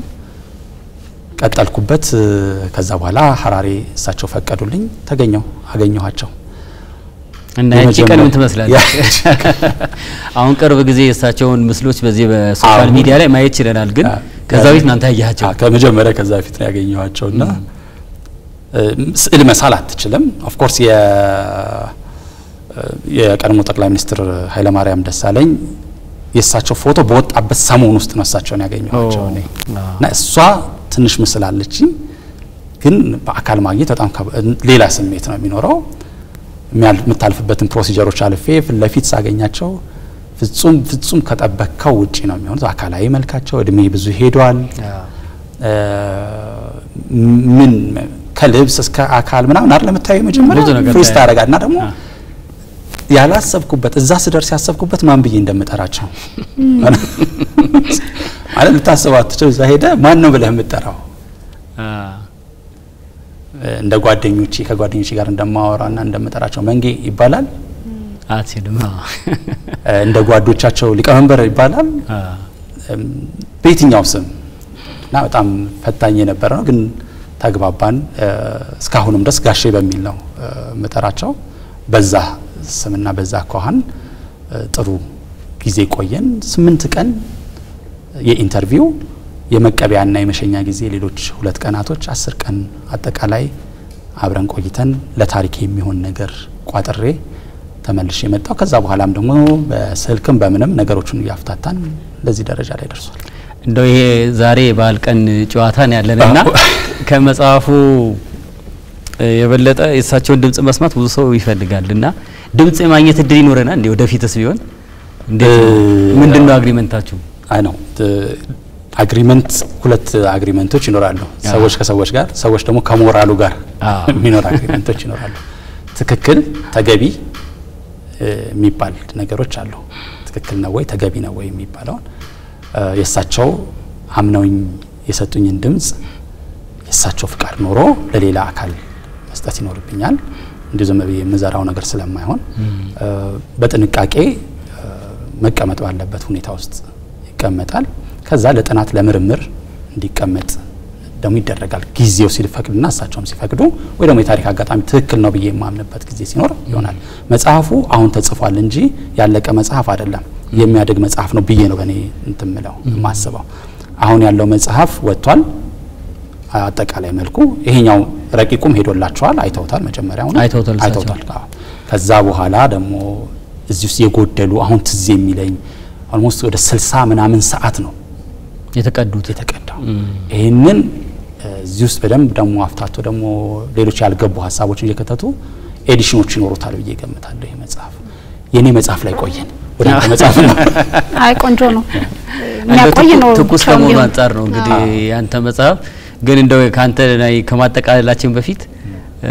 ቀጠልኩበት። ከዛ በኋላ ሀራሬ እሳቸው ፈቀዱልኝ፣ ተገኘው አገኘኋቸው። እና ያቺ ቀን ምን ትመስላለች? አሁን ቅርብ ጊዜ የእሳቸውን ምስሎች በዚህ በሶሻል ሚዲያ ላይ ማየት ችለናል። ግን ከዛ በፊት እናንተ ያያቸው? ከመጀመሪያ ከዛ በፊት ነው ያገኘኋቸው እና ስዕል መሳል አትችልም። ኦፍኮርስ የቀድሞ ጠቅላይ ሚኒስትር ኃይለማርያም ደሳለኝ የእሳቸው ፎቶ በወጣበት ሰሞን ውስጥ ነው እሳቸውን ያገኘኋቸው እኔ እና እሷ ትንሽ ምስል አለችኝ፣ ግን በአካል ማግኘት በጣም ሌላ ስሜት ነው የሚኖረው። የምታልፍበትን ፕሮሲጀሮች አልፌ ፊት ለፊት ሳገኛቸው ፍጹም ፍጹም ከጠበቅከው ውጪ ነው የሚሆኑት። አካላዊ መልካቸው እድሜ ብዙ ሄዷል። ምን ከልብስ እስከ አካል ምናምን አይደል የምታየው መጀመሪያ ፍሪዝ ታደርጋለህ እና ደግሞ ያላሰብኩበት እዛ ስደርስ ያሰብኩበት ማን ብዬ እንደምጠራቸው ማለት ልታስበው አትችል። እዛ ሄደ ማን ነው ብለህ የምጠራው እንደ ጓደኞቼ ከጓደኞቼ ጋር እንደማወራና እንደምጠራቸው መንጌ ይባላል አትልም። እንደ ጓዶቻቸው ሊቀመንበር ይባላል በየትኛው ስም እና በጣም ፈታኝ የነበረ ነው። ግን ተግባባን። እስካሁንም ድረስ ጋሼ በሚል ነው የምጠራቸው። በዛ ስምና በዛ አኳኋን ጥሩ ጊዜ ቆየን። ስምንት ቀን የኢንተርቪው የመቀበያና የመሸኛ ጊዜ ሌሎች ሁለት ቀናቶች አስር ቀን አጠቃላይ አብረን ቆይተን ለታሪክ የሚሆን ነገር ቋጥሬ ተመልሼ የመጣው ከዛ በኋላም ደግሞ በስልክም በምንም ነገሮችን እያፍታታን ለዚህ ደረጃ ላይ ደርሷል። እንደው ይሄ ዛሬ የበዓል ቀን ጨዋታ ነው ያለንና ከመጽሐፉ የበለጠ የእሳቸውን ድምጽ መስማት ብዙ ሰው ይፈልጋል እና ድምጽ የማግኘት እድል ይኖረናል እንዴ? ወደፊትስ ቢሆን እንዴት ምንድን ነው አግሪመንታችሁ? አይ ነው አግሪመንት ሁለት አግሪመንቶች ይኖራሉ። ሰዎች ከሰዎች ጋር፣ ሰዎች ደግሞ ከሞራሉ ጋር የሚኖር አግሪመንቶች ይኖራሉ። ትክክል ተገቢ የሚባል ነገሮች አሉ። ትክክል ነው ወይ ተገቢ ነው ወይ የሚባለውን የእሳቸው አምነውኝ የሰጡኝን ድምጽ የእሳቸው ፍቃድ ኖሮ ለሌላ አካል መስጠት ይኖርብኛል። እንዲሁ ዝም ብዬ የምዘራው ነገር ስለማይሆን በጥንቃቄ መቀመጥ ባለበት ሁኔታ ውስጥ ይቀመጣል። ከዛ ለጥናት ለምርምር እንዲቀመጥ ደግሞ ይደረጋል። ጊዜው ሲፈቅድና እሳቸውም ሲፈቅዱ ወይ ደግሞ የታሪክ አጋጣሚ ትክክል ነው ብዬ የማምንበት ጊዜ ሲኖር ይሆናል። መጽሐፉ አሁን ተጽፏል እንጂ ያለቀ መጽሐፍ አይደለም። የሚያድግ መጽሐፍ ነው ብዬ ነው በእኔ እንትን ምለው የማስበው። አሁን ያለው መጽሐፍ ወጥቷል። አጠቃላይ መልኩ ይሄኛው ረቂቁም ሄዶላቸዋል፣ አይተውታል። መጀመሪያው ነው አይተውታል እሳቸው። አይተውታል። አዎ። ከዛ በኋላ ደግሞ እዚህ ውስጥ የጎደሉ አሁን ትዝ የሚለኝ ኦልሞስት ወደ ስልሳ ምናምን ሰዓት ነው የተቀዱት የተቀዳው። ይህንን እዚህ ውስጥ በደንብ ደግሞ አፍታቶ ደግሞ ሌሎች ያልገቡ ሀሳቦችን እየከተቱ ኤዲሽኖች ይኖሩታል ብዬ ገምታለሁ። ይህ መጽሐፍ የእኔ መጽሐፍ ላይ ቆየን ወደ አንተ መጽሐፍ ነው። አይ ቆንጆ ነው የሚያቆይ ነው ትኩስ ብቻውን ከመሆኑ ቢሆን። አንጻር ነው እንግዲህ ያንተ መጽሐፍ ግን እንደው ከአንተ ላይ ከማጠቃለላችን በፊት እ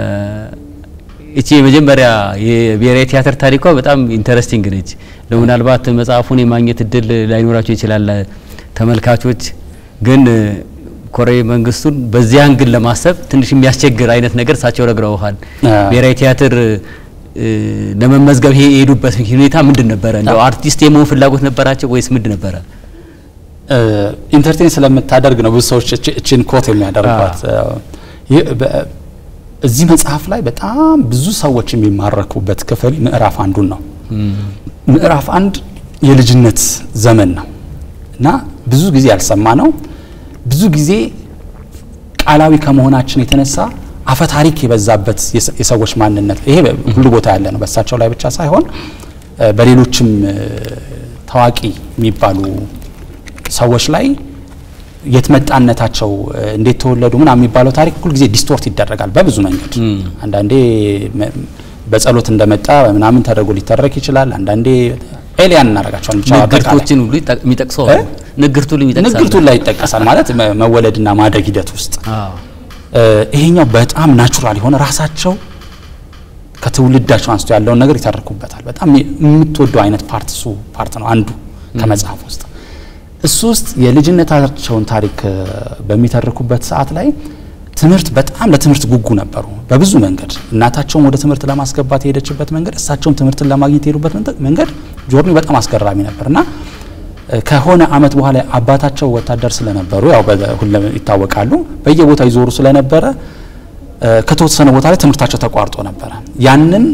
እቺ የመጀመሪያ የብሔራዊ ቲያትር ታሪኳ በጣም ኢንተረስቲንግ ነች። ምናልባት መጽሐፉን የማግኘት እድል ላይኖራቸው ይችላል ተመልካቾች። ግን ኮሎኔል መንግስቱን በዚህ አንግል ለማሰብ ትንሽ የሚያስቸግር አይነት ነገር እሳቸው ነግረውሃል። አዎ። ብሔራዊ ቲያትር እ ለመመዝገብ ይሄ የሄዱበት ሁኔታ ምንድን ነበረ? እንደው አርቲስት የመሆን ፍላጎት ነበራቸው ወይስ ምንድን ነበረ? ኢንተርቴን ስለምታደርግ ነው ብዙ ሰዎች እቺ- እቺን ኮት የሚያደርጓት። ይህ በ- እዚህ መጽሐፍ ላይ በጣም ብዙ ሰዎች የሚማረኩበት ክፍል ምዕራፍ አንዱን ነው። ምዕራፍ አንድ የልጅነት ዘመን ነው እና ብዙ ጊዜ ያልሰማ ነው። ብዙ ጊዜ ቃላዊ ከመሆናችን የተነሳ አፈታሪክ የበዛበት የሰ- የሰዎች ማንነት ይሄ በ- ሁሉ ቦታ ያለ ነው። በእሳቸው ላይ ብቻ ሳይሆን እ፣ በሌሎችም እ፣ ታዋቂ የሚባሉ ሰዎች ላይ የትመጣነታቸው እ፣ እንዴት ተወለዱ ምናምን የሚባለው ታሪክ ሁልጊዜ ዲስቶርት ይደረጋል በብዙ መንገድ። አንዳንዴ መ- በጸሎት እንደመጣ ምናምን ተደርጎ ሊተረክ ይችላል። አንዳንዴ ኤሊያን እናደርጋቸዋል ብቻ አጠቃላይ ንግርቶችን ሁሉ ይጠቅ- የሚጠቅሰው እ? አሉ። ንግርቱ ሁሉ ይጠቅሳል። ንግርቱን ላይ ይጠቀሳል ማለት መ- መወለድና ማደግ ሂደት ውስጥ አዎ እ፣ ይሄኛው በጣም ናቹራል የሆነ ራሳቸው ከትውልዳቸው አንስቶ ያለውን ነገር ይተርኩበታል። በጣም የምትወደው አይነት ፓርት እሱ ፓርት ነው አንዱ ከመጽሐፍ ውስጥ እሱ ውስጥ የልጅነታቸውን ታሪክ እ፣ በሚተርኩበት ሰዓት ላይ ትምህርት በጣም ለትምህርት ጉጉ ነበሩ በብዙ መንገድ። እናታቸውም ወደ ትምህርት ለማስገባት የሄደችበት መንገድ፣ እሳቸውም ትምህርትን ለማግኘት የሄዱበት መንገድ- መንገድ ጆርኒ በጣም አስገራሚ ነበር እና እ፣ ከሆነ አመት በኋላ አባታቸው ወታደር ስለነበሩ ያው በ- ሁሌም ይታወቃሉ በየቦታው ይዞሩ ስለነበረ እ፣ ከተወሰነ ቦታ ላይ ትምህርታቸው ተቋርጦ ነበረ። ያንን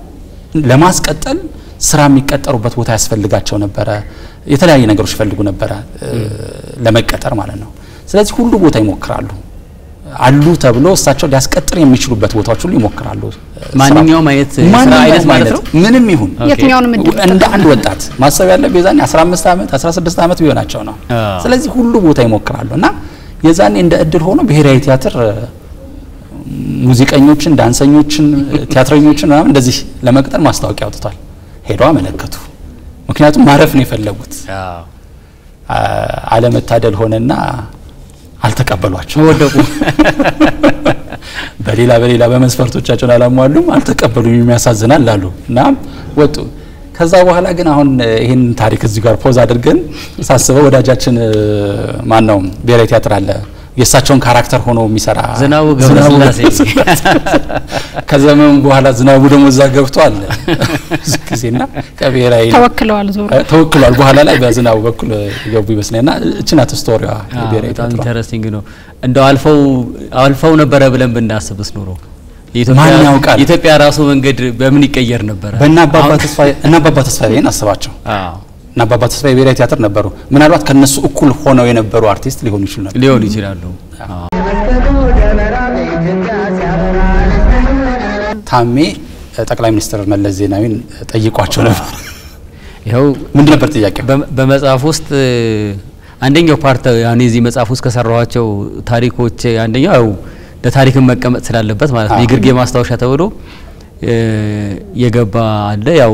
ለማስቀጠል ስራ የሚቀጠሩበት ቦታ ያስፈልጋቸው ነበረ። የተለያየ ነገሮች ይፈልጉ ነበረ እ፣ ለመቀጠር ማለት ነው። ስለዚህ ሁሉ ቦታ ይሞክራሉ አሉ ተብሎ እሳቸው ሊያስቀጥር የሚችሉበት ቦታዎች ሁሉ ይሞክራሉ። እ፣ ማንኛውም አይነት የስራ ማንኛውም አይነት ማለት ነው? ምንም ይሁን ኦኬ። የትኛውንም እድል እንደ አንድ ወጣት ማሰብ ያለብህ የዛኔ 15 ዓመት 16 ዓመት ቢሆናቸው ነው። አዎ። ስለዚህ ሁሉ ቦታ ይሞክራሉ እና የዛኔ እንደ እድል ሆኖ ብሔራዊ ቲያትር እ፣ ሙዚቀኞችን፣ ዳንሰኞችን፣ ቲያትረኞችን ምናምን እንደዚህ ለመቅጠር ማስታወቂያ አውጥቷል። ሄደው አመለከቱ። ምክንያቱም ማረፍ ነው የፈለጉት። አ- አለመታደል ሆነና አልተቀበሏቸው። ወደቁ። በሌላ በሌላ በመስፈርቶቻቸውን አላሟሉም፣ አልተቀበሉም፣ የሚያሳዝናል አሉ እና ወጡ። ከዛ በኋላ ግን አሁን እ፣ ይህን ታሪክ እዚህ ጋር ፖዝ አድርገን ሳስበው ወዳጃችን ማን ነው ብሔራዊ ቲያትር አለ የእሳቸውን ካራክተር ሆኖ የሚሰራ ዝናቡ ዝናቡ ገብረስላሴ ከዘመኑ በኋላ ዝናቡ ደግሞ እዛ ገብቶ አለ ብዙ ጊዜና ከብሔራዊ ተወክለዋል ዞሮ እ፣ ተወክሏል። በኋላ ላይ በዝናቡ በኩል የገቡ ይመስለኛልና እቺ ናት ስቶሪዋ የብሔራዊ በጣም ቲያትሯ። ኢንተረስቲንግ ነው። እንደው አልፈው አልፈው ነበረ ብለን ብናስብስ ኖሮ የኢትዮጵያ- ማን ያውቃል? የኢትዮጵያ ራሱ መንገድ በምን ይቀየር ነበረ? በእነ አባባ አሁን- ተስፋዬ እነ አባባ ተስፋዬን አስባቸው አዎ እና አባባ ተስፋዬ ብሔራዊ ቲያትር ነበሩ። ምናልባት ከነሱ እኩል ሆነው የነበሩ አርቲስት ሊሆኑ ይችሉ ነበር። ሊሆኑ ይችላሉ። አዎ። ታሜ እ፣ ጠቅላይ ሚኒስትር መለስ ዜናዊን እ፣ ጠይቋቸው ነበር። ይኸው ምንድን ነበር ጥያቄው? በ- በመጽሐፍ ውስጥ እ፣ አንደኛው ፓርት ያኔ እዚህ መጽሐፍ ውስጥ ከሰራኋቸው ታሪኮች አንደኛው ያው ለታሪክም መቀመጥ ስላለበት ማለት ነው አዎ። የግርጌ ማስታወሻ ተብሎ እ፣ የገባ አለ። ያው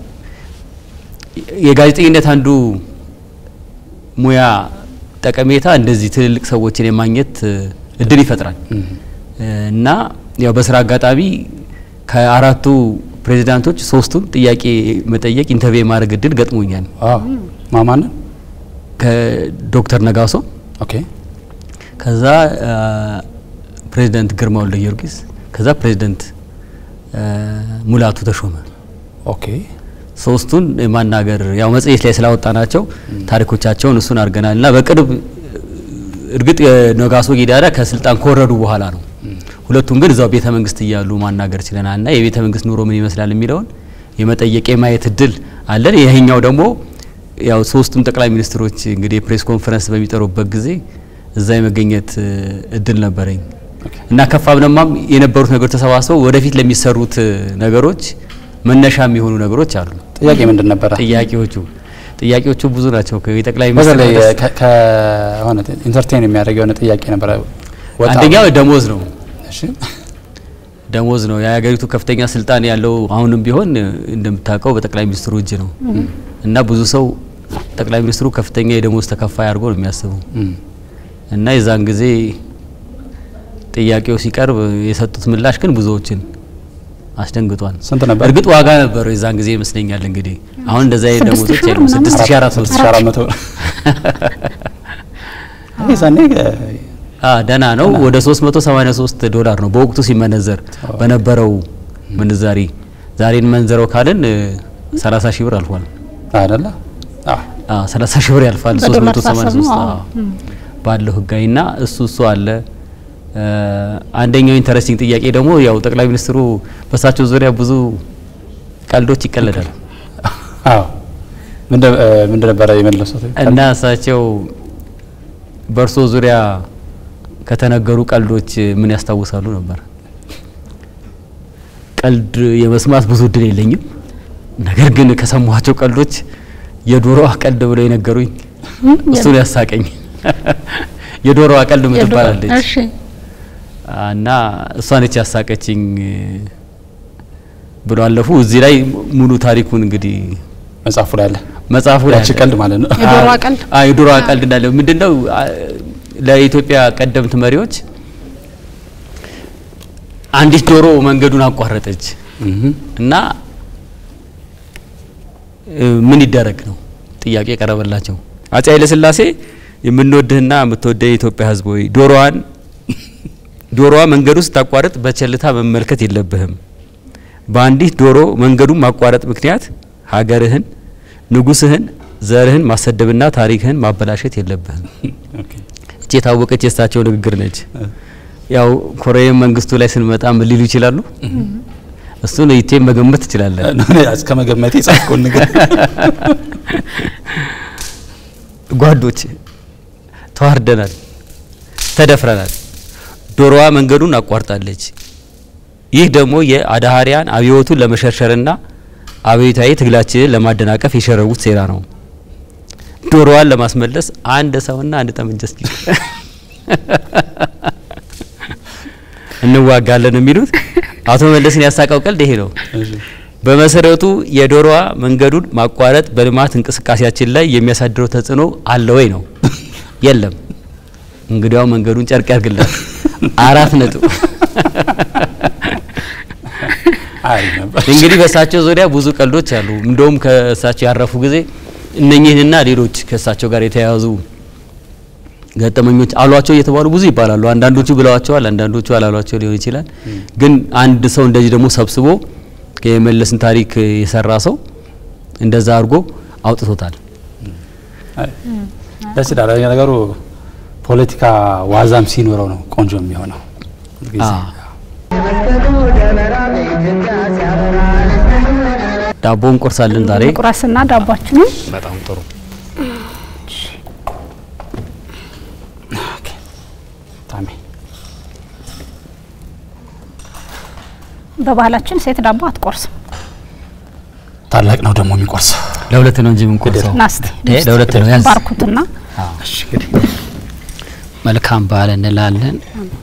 የጋዜጠኝነት አንዱ ሙያ ጠቀሜታ እንደዚህ ትልልቅ ሰዎችን የማግኘት እ፣ እድል ይፈጥራል እም፣ እና ያው በስራ አጋጣሚ ከአራቱ ፕሬዚዳንቶች ሶስቱን ጥያቄ መጠየቅ ኢንተርቪው የማድረግ እድል ገጥሞኛል። አዎ ማማንን ከዶክተር ነጋሶ ኦኬ ከዛ አ፣ ፕሬዚደንት ግርማ ወልደ ጊዮርጊስ ከዛ ፕሬዚደንት አ፣ ሙላቱ ተሾመ ኦኬ ሶስቱን ማናገር ያው መጽሔት ላይ ስላወጣ ናቸው ታሪኮቻቸውን እሱን አድርገናል እና በቅርብ እርግጥ ነጋሶ ጊዳዳ ከስልጣን ከወረዱ በኋላ ነው። ሁለቱም ግን እዛው ቤተ መንግስት እያሉ ማናገር ችለናል እና የቤተ መንግስት ኑሮ ምን ይመስላል የሚለውን የመጠየቅ የማየት እድል አለን። ይሄኛው ደግሞ ያው ሶስቱም ጠቅላይ ሚኒስትሮች እንግዲህ የፕሬስ ኮንፈረንስ በሚጠሩበት ጊዜ እዛ የመገኘት እድል ነበረኝ እና ከፋብነማም የነበሩት ነገሮች ተሰባስበው ወደፊት ለሚሰሩት ነገሮች መነሻ የሚሆኑ ነገሮች አሉ። ጥያቄ ምንድን ነበረ? ጥያቄዎቹ ጥያቄዎቹ ብዙ ናቸው። የጠቅላይ በተለይ ሚኒስትር ከሆነ ኢንተርቴን የሚያደርግ የሆነ ጥያቄ ነበረ። ወጣ አንደኛው ደሞዝ ነው። እሺ ደሞዝ ነው። የሀገሪቱ ከፍተኛ ስልጣን ያለው አሁንም ቢሆን እንደምታውቀው በጠቅላይ ሚኒስትሩ እጅ ነው እና ብዙ ሰው ጠቅላይ ሚኒስትሩ ከፍተኛ የደሞዝ ተከፋይ አድርጎ ነው የሚያስበው እም፣ እና የዛን ጊዜ ጥያቄው ሲቀርብ የሰጡት ምላሽ ግን ብዙዎችን አስደንግጧል። ስንት ነበር? እርግጥ ዋጋ ነበረው የዛን ጊዜ ይመስለኛል። እንግዲህ አሁን እንደዛ አይነት ስድስት ደሞዞች ሺህ የሉም። ምናምን? ስድስት ሺህ አራት መቶ ስድስት ሺህ አራት መቶ ይሄ ዛኔ አ ደህና ነው። ወደ 383 ዶላር ነው በወቅቱ ሲመነዘር በነበረው ምንዛሪ። ዛሬ እንመንዘረው ካልን እ፣ 30 ሺህ ብር አልፏል። አይደለ? አዎ አ 30 ሺህ ብር ያልፋል። በዶላር 383 ሳሰብ ነው። አዎ፣ ባለው ህጋዊና እሱ እሱ አለ። እ፣ አንደኛው ኢንተረስቲንግ ጥያቄ ደግሞ ያው ጠቅላይ ሚኒስትሩ በሳቸው ዙሪያ ብዙ ቀልዶች ይቀለዳል አዎ ምን ምን ነበረ የመለሱት? እና እሳቸው በእርሶ ዙሪያ ከተነገሩ ቀልዶች ምን ያስታውሳሉ ነበር? ቀልድ የመስማት ብዙ እድል የለኝም። ነገር ግን ከሰማኋቸው ቀልዶች የዶሮዋ ቀልድ ብለው የነገሩኝ እሱን ያሳቀኝ። የዶሮዋ ቀልድ ምትባላለች እሺ እና እሷ ነች ያሳቀችኝ ብሎ አለፉ። እዚህ ላይ ሙሉ ታሪኩን እንግዲህ መጽሐፉ ላይ አለ። መጽሐፉ ላይ ያቺ አለ። ቀልድ ማለት ነው። የዶሮዋ ቀልድ አዎ የዶሮዋ ቀልድ እንዳለ ምንድነው? አ- ለኢትዮጵያ ቀደምት መሪዎች አንዲት ዶሮ መንገዱን አቋረጠች እህ እና እ፣ ምን ይደረግ ነው ጥያቄ የቀረበላቸው። አፄ ኃይለሥላሴ የምንወድህና የምትወደህ የኢትዮጵያ ሕዝብ ሆይ ዶሮዋን ዶሮዋ መንገዱ ስታቋርጥ በቸልታ መመልከት የለብህም። በአንዲት ዶሮ መንገዱን ማቋረጥ ምክንያት ሀገርህን፣ ንጉስህን፣ ዘርህን ማሰደብና ታሪክህን ማበላሸት የለብህም። ኦኬ እቺ የታወቀች የእሳቸው ንግግር ነች። ያው ኮሎኔል መንግስቱ ላይ ስንመጣ ምን ሊሉ ይችላሉ? እሱን ይቴም መገመት ትችላለን። እስከ መገመቴ ጻፍኩን ነገር ጓዶች ተዋርደናል፣ ተደፍረናል። ዶሮዋ መንገዱን አቋርጣለች። ይህ ደግሞ የአድሃሪያን አብዮቱን ለመሸርሸርና አብዮታዊ ትግላችንን ለማደናቀፍ የሸረቡት ሴራ ነው። ዶሮዋን ለማስመለስ አንድ ሰውና አንድ ጠመንጃ እስኪ እንዋጋለን የሚሉት አቶ መለስን ያሳቀው ቀልድ ይሄ ነው። በመሰረቱ የዶሮዋ መንገዱን ማቋረጥ በልማት እንቅስቃሴያችን ላይ የሚያሳድረው ተጽዕኖ አለ ወይ ነው? የለም። እንግዲያው መንገዱን ጨርቅ ያርግላት። አራት ነጥብ። አሪፍ ነበር። እንግዲህ በእሳቸው ዙሪያ ብዙ ቀልዶች አሉ። እንደውም ከእሳቸው ያረፉ ጊዜ እነኚህንና ሌሎች ከእሳቸው ጋር የተያያዙ ገጠመኞች አሏቸው እየተባሉ ብዙ ይባላሉ። አንዳንዶቹ ብለዋቸዋል፣ አንዳንዶቹ አላሏቸው ሊሆን ይችላል። ግን አንድ ሰው እንደዚህ ደግሞ ሰብስቦ የመለስን ታሪክ የሰራ ሰው እንደዛ አድርጎ አውጥቶታል። ደስ ይላል ነገሩ። ፖለቲካ ዋዛም ሲኖረው ነው ቆንጆ የሚሆነው። ጊዜ አዎ። ዳቦ እንቆርሳለን ዛሬ። ቁራስና ዳቧችንን በጣም ጥሩ። ኦኬ። ታሜ በባህላችን ሴት ዳቦ አትቆርስም። ታላቅ ነው ደግሞ የሚቆርሰው። ለሁለት ነው እንጂ የምንቆርሰው። ናስቲ እ ለሁለት ነው ያዝ። ባርኩትና እሺ እንግዲህ መልካም በዓል እንላለን።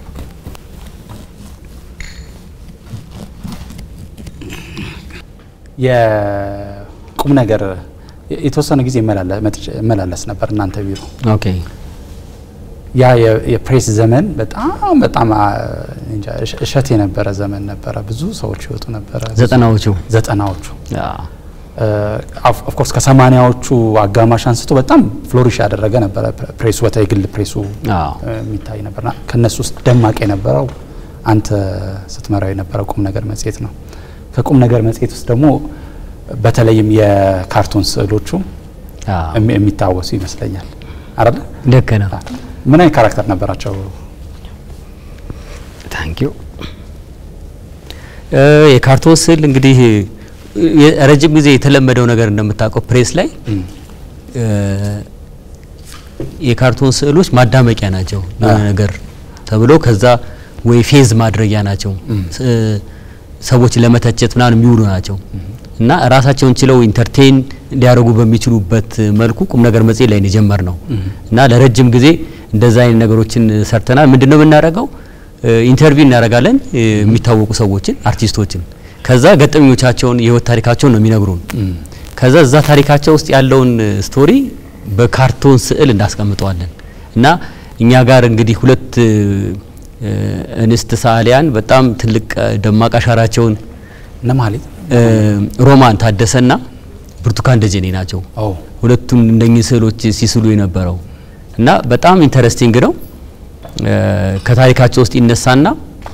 የቁም ነገር የተወሰነ ጊዜ እመላለ- መጥቼ- እመላለስ ነበር እናንተ ቢሮ። ኦኬ ያ የ- የፕሬስ ዘመን በጣም በጣም አ፣ እንጃ እሸ- እሸት የነበረ ዘመን ነበረ። ብዙ ሰዎች ይወጡ ነበረ። ዘጠናዎቹ ዘጠናዎቹ አዎ። ኦፍኮርስ ከሰማኒያዎቹ አጋማሽ አንስቶ በጣም ፍሎሪሽ ያደረገ ነበረ ፕ- ፕሬሱ በተለይ ግል ፕሬሱ አዎ። እ፣ የሚታይ ነበርና ከነሱ ውስጥ ደማቅ የነበረው አንተ ስትመራው የነበረው ቁም ነገር መጽሔት ነው። ከቁም ነገር መጽሔት ውስጥ ደግሞ በተለይም የካርቱን ስዕሎቹ አዎ። የሚ- የሚታወሱ ይመስለኛል አይደለ? ልክ ነው። ምን አይነት ካራክተር ነበራቸው? ታንኪዩ የካርቶን ስዕል እንግዲህ የ- ረጅም ጊዜ የተለመደው ነገር እንደምታውቀው ፕሬስ ላይ እ፣ የካርቶን ስዕሎች ማዳመቂያ ናቸው የሆነ አ። ነገር ተብሎ ከዛ ወይ ፌዝ ማድረጊያ ናቸው ስ- ሰዎች ለመተቸት ምናምን የሚውሉ ናቸው እና ራሳቸውን ችለው ኢንተርቴን ሊያደርጉ በሚችሉበት መልኩ ቁም ነገር መጽሔት ላይ ነው የጀመርነው እና ለረጅም ጊዜ እንደዛ አይነት ነገሮችን ሰርተናል። ምንድነው የምናደርገው? ኢንተርቪው እናደርጋለን እ፣ የሚታወቁ ሰዎችን አርቲስቶችን። ከዛ ገጠመኞቻቸውን የህይወት ታሪካቸውን ነው የሚነግሩን። ከዛ እዛ ታሪካቸው ውስጥ ያለውን ስቶሪ በካርቶን ስዕል እናስቀምጠዋለን እና እኛ ጋር እንግዲህ ሁለት እ፣ እንስት ሰዓሊያን በጣም ትልቅ እ፣ ደማቅ አሻራቸውን እነማሌት እ፣ ሮማን ታደሰና ብርቱካን ደጀኔ ናቸው። ኦ ሁለቱም እንደኚህ ስዕሎች ሲስሉ የነበረው እና በጣም ኢንተረስቲንግ ነው። እ፣ ከታሪካቸው ውስጥ ይነሳና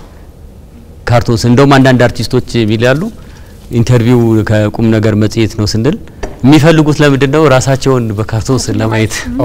ካርቶን ስዕል እንደውም አንዳንድ አርቲስቶች የሚላሉ ኢንተርቪው ከቁም ነገር መጽሔት ነው ስንል የሚፈልጉት ለምንድን ነው ራሳቸውን በካርቶን ስዕል ለማየት ኦ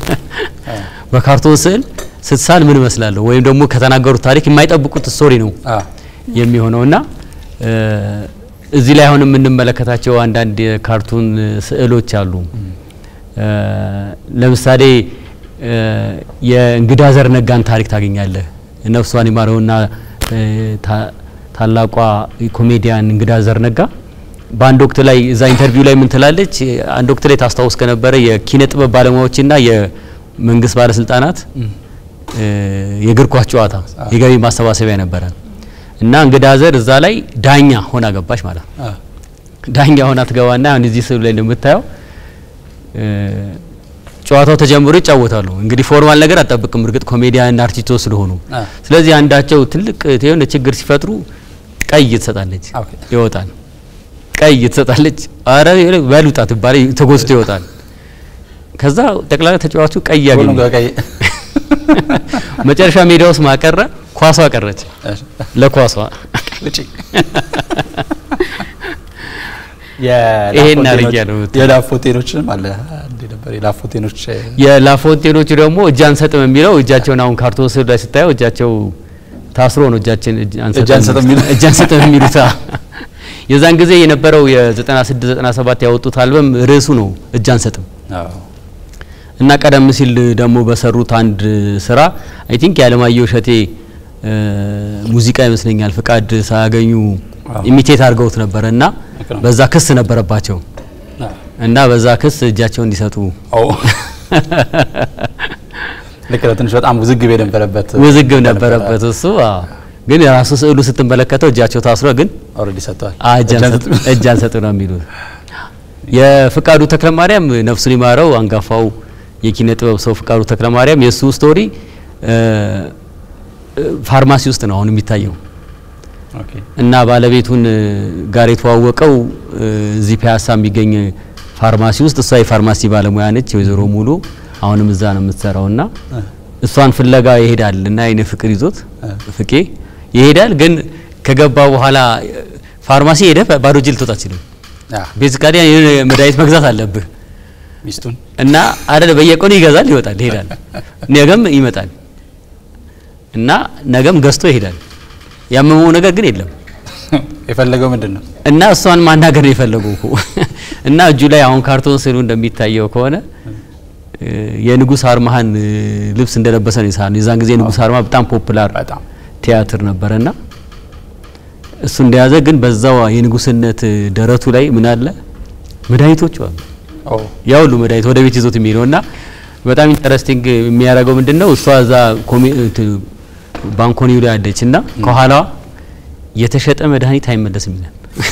በካርቶን ስዕል ስትሳል ምን እመስላለሁ ወይም ደግሞ ከተናገሩት ታሪክ የማይጠብቁት ስቶሪ ነው አ የሚሆነው እና እ፣ እዚህ ላይ አሁን የምንመለከታቸው አንዳንድ የካርቱን ስዕሎች አሉ። እ፣ ለምሳሌ እ፣ የእንግዳ ዘር ነጋን ታሪክ ታገኛለህ። ነፍሷን ይማረውና እ፣ ታ- ታላቋ ኮሜዲያን እንግዳ ዘር ነጋ በአንድ ወቅት ላይ እዛ ኢንተርቪው ላይ ምን ትላለች? አንድ ወቅት ላይ ታስታውስ ከነበረ የኪነ ጥበብ ባለሙያዎችና የመንግስት ባለስልጣናት እ፣ የእግር ኳስ ጨዋታ የገቢ ማሰባሰቢያ ነበረ እና እንግዳ ዘር እዛ ላይ ዳኛ ሆና ገባች ማለት ነው። አ ዳኛ ሆና ትገባና አሁን እዚህ ስዕሉ ላይ እንደምታየው እ፣ ጨዋታው ተጀምሮ ይጫወታሉ። እንግዲህ ፎርማል ነገር አጠብቅም፣ እርግጥ ኮሜዲያን አርቲስቶች ስለሆኑ። አ ስለዚህ አንዳቸው ትልቅ የሆነ ችግር ሲፈጥሩ ቀይ ትሰጣለች፣ ኦኬ። ይወጣል። ቀይ ትሰጣለች፣ አረ በሉጣ ትባለ ተጎዝቶ ይወጣል። ከዛ ጠቅላላ ተጫዋቹ ቀይ ሁሉም ያገኛል። በቀይ መጨረሻ ሜዳ ውስጥ ማቀረ ኳሷ ቀረች እሺ። ለኳሷ ውጪ ይሄን አድርጊያለሁ ብትል። የላፎቴኖችንም አለ እንዴ ነበር የላፎቴኖች የላፎንቴኖቹ ደግሞ እጅ አንሰጥም የሚለው እጃቸውን አሁን ካርቶን ስዕሉ ላይ ስታየው እጃቸው ታስሮ ነው እጃችን እጅ እጅ አንሰጥም የሚሉት። እጅ አንሰጥም የሚሉት አዎ። የዛን ጊዜ የነበረው የ96 97 ያወጡት አልበም ርዕሱ ነው እጅ አንሰጥም አዎ እና ቀደም ሲል ደግሞ በሰሩት አንድ ስራ አይ ቲንክ የአለማየሁ እሸቴ እ፣ ሙዚቃ ይመስለኛል ፍቃድ ሳያገኙ አዎ። ኢሚቴት አድርገውት ነበረ እና ልክ ነው። በዛ ክስ ነበረባቸው አዎ እና በዛ ክስ እጃቸውን እንዲሰጡ ኦ ልክ ነው። ትንሽ በጣም ውዝግብ የነበረበት ውዝግብ ነበረበት እሱ አዎ። ግን የራሱ ስዕሉ ስትመለከተው እጃቸው ታስሮ ግን ኦልሬዲ ሰጥቷል። አ፣ እጅ አንሰጥ- እጅ አንሰጥ ነው የሚሉት። የፍቃዱ ተክለማርያም ነፍሱን ይማረው አንጋፋው የኪነ ጥበብ ሰው ፍቃዱ ተክለማርያም የእሱ ስቶሪ እ፣ እ፣ ፋርማሲ ውስጥ ነው አሁን የሚታየው ኦኬ እና ባለቤቱን እ፣ ጋር የተዋወቀው እ፣ እዚህ ፒያሳ የሚገኝ ፋርማሲ ውስጥ እሷ የፋርማሲ ባለሙያ ነች፣ ወይዘሮ ሙሉ አሁንም እዛ ነው የምትሰራው እና እሷን ፍለጋ ይሄዳል እና አይነ ፍቅር ይዞት ፍቄ ይሄዳል። ግን ከገባ በኋላ እ፣ ፋርማሲ ሄደ ባዶ እጅ ልትወጣ አትችልም። አ ቤዚካሊ የሆነ መድኃኒት መግዛት አለብህ ሚስቱን እና አይደለ በየቀኑ ይገዛል፣ ይወጣል፣ ይሄዳል። ነገም ይመጣል እና ነገም ገዝቶ ይሄዳል። ያመመው ነገር ግን የለም የፈለገው ምንድን ነው? እና እሷን ማናገር ነው የፈለገው እኮ እና እጁ ላይ አሁን ካርቶን ስዕሉ እንደሚታየው ከሆነ እ፣ የንጉስ አርማህን እ፣ ልብስ እንደለበሰ ነው የሳለው። የዛን ጊዜ ንጉስ አርማ በጣም ፖፑላር በጣም ቲያትር ነበረና እሱ እንደያዘ ግን በዛው የንጉስነት እ፣ ደረቱ ላይ ምን አለ መድኃኒቶቹ አሉ። ኦ ያ ሁሉ መድኃኒት ወደ ቤት ይዞት የሚሄደው እና በጣም ኢንተረስቲንግ የሚያደርገው ምንድን ነው እሷ እዛ ኮሚ- እንትን ባንኮኒው ላይ አለች እና ከኋላዋ የተሸጠ መድኃኒት አይመለስም ይላል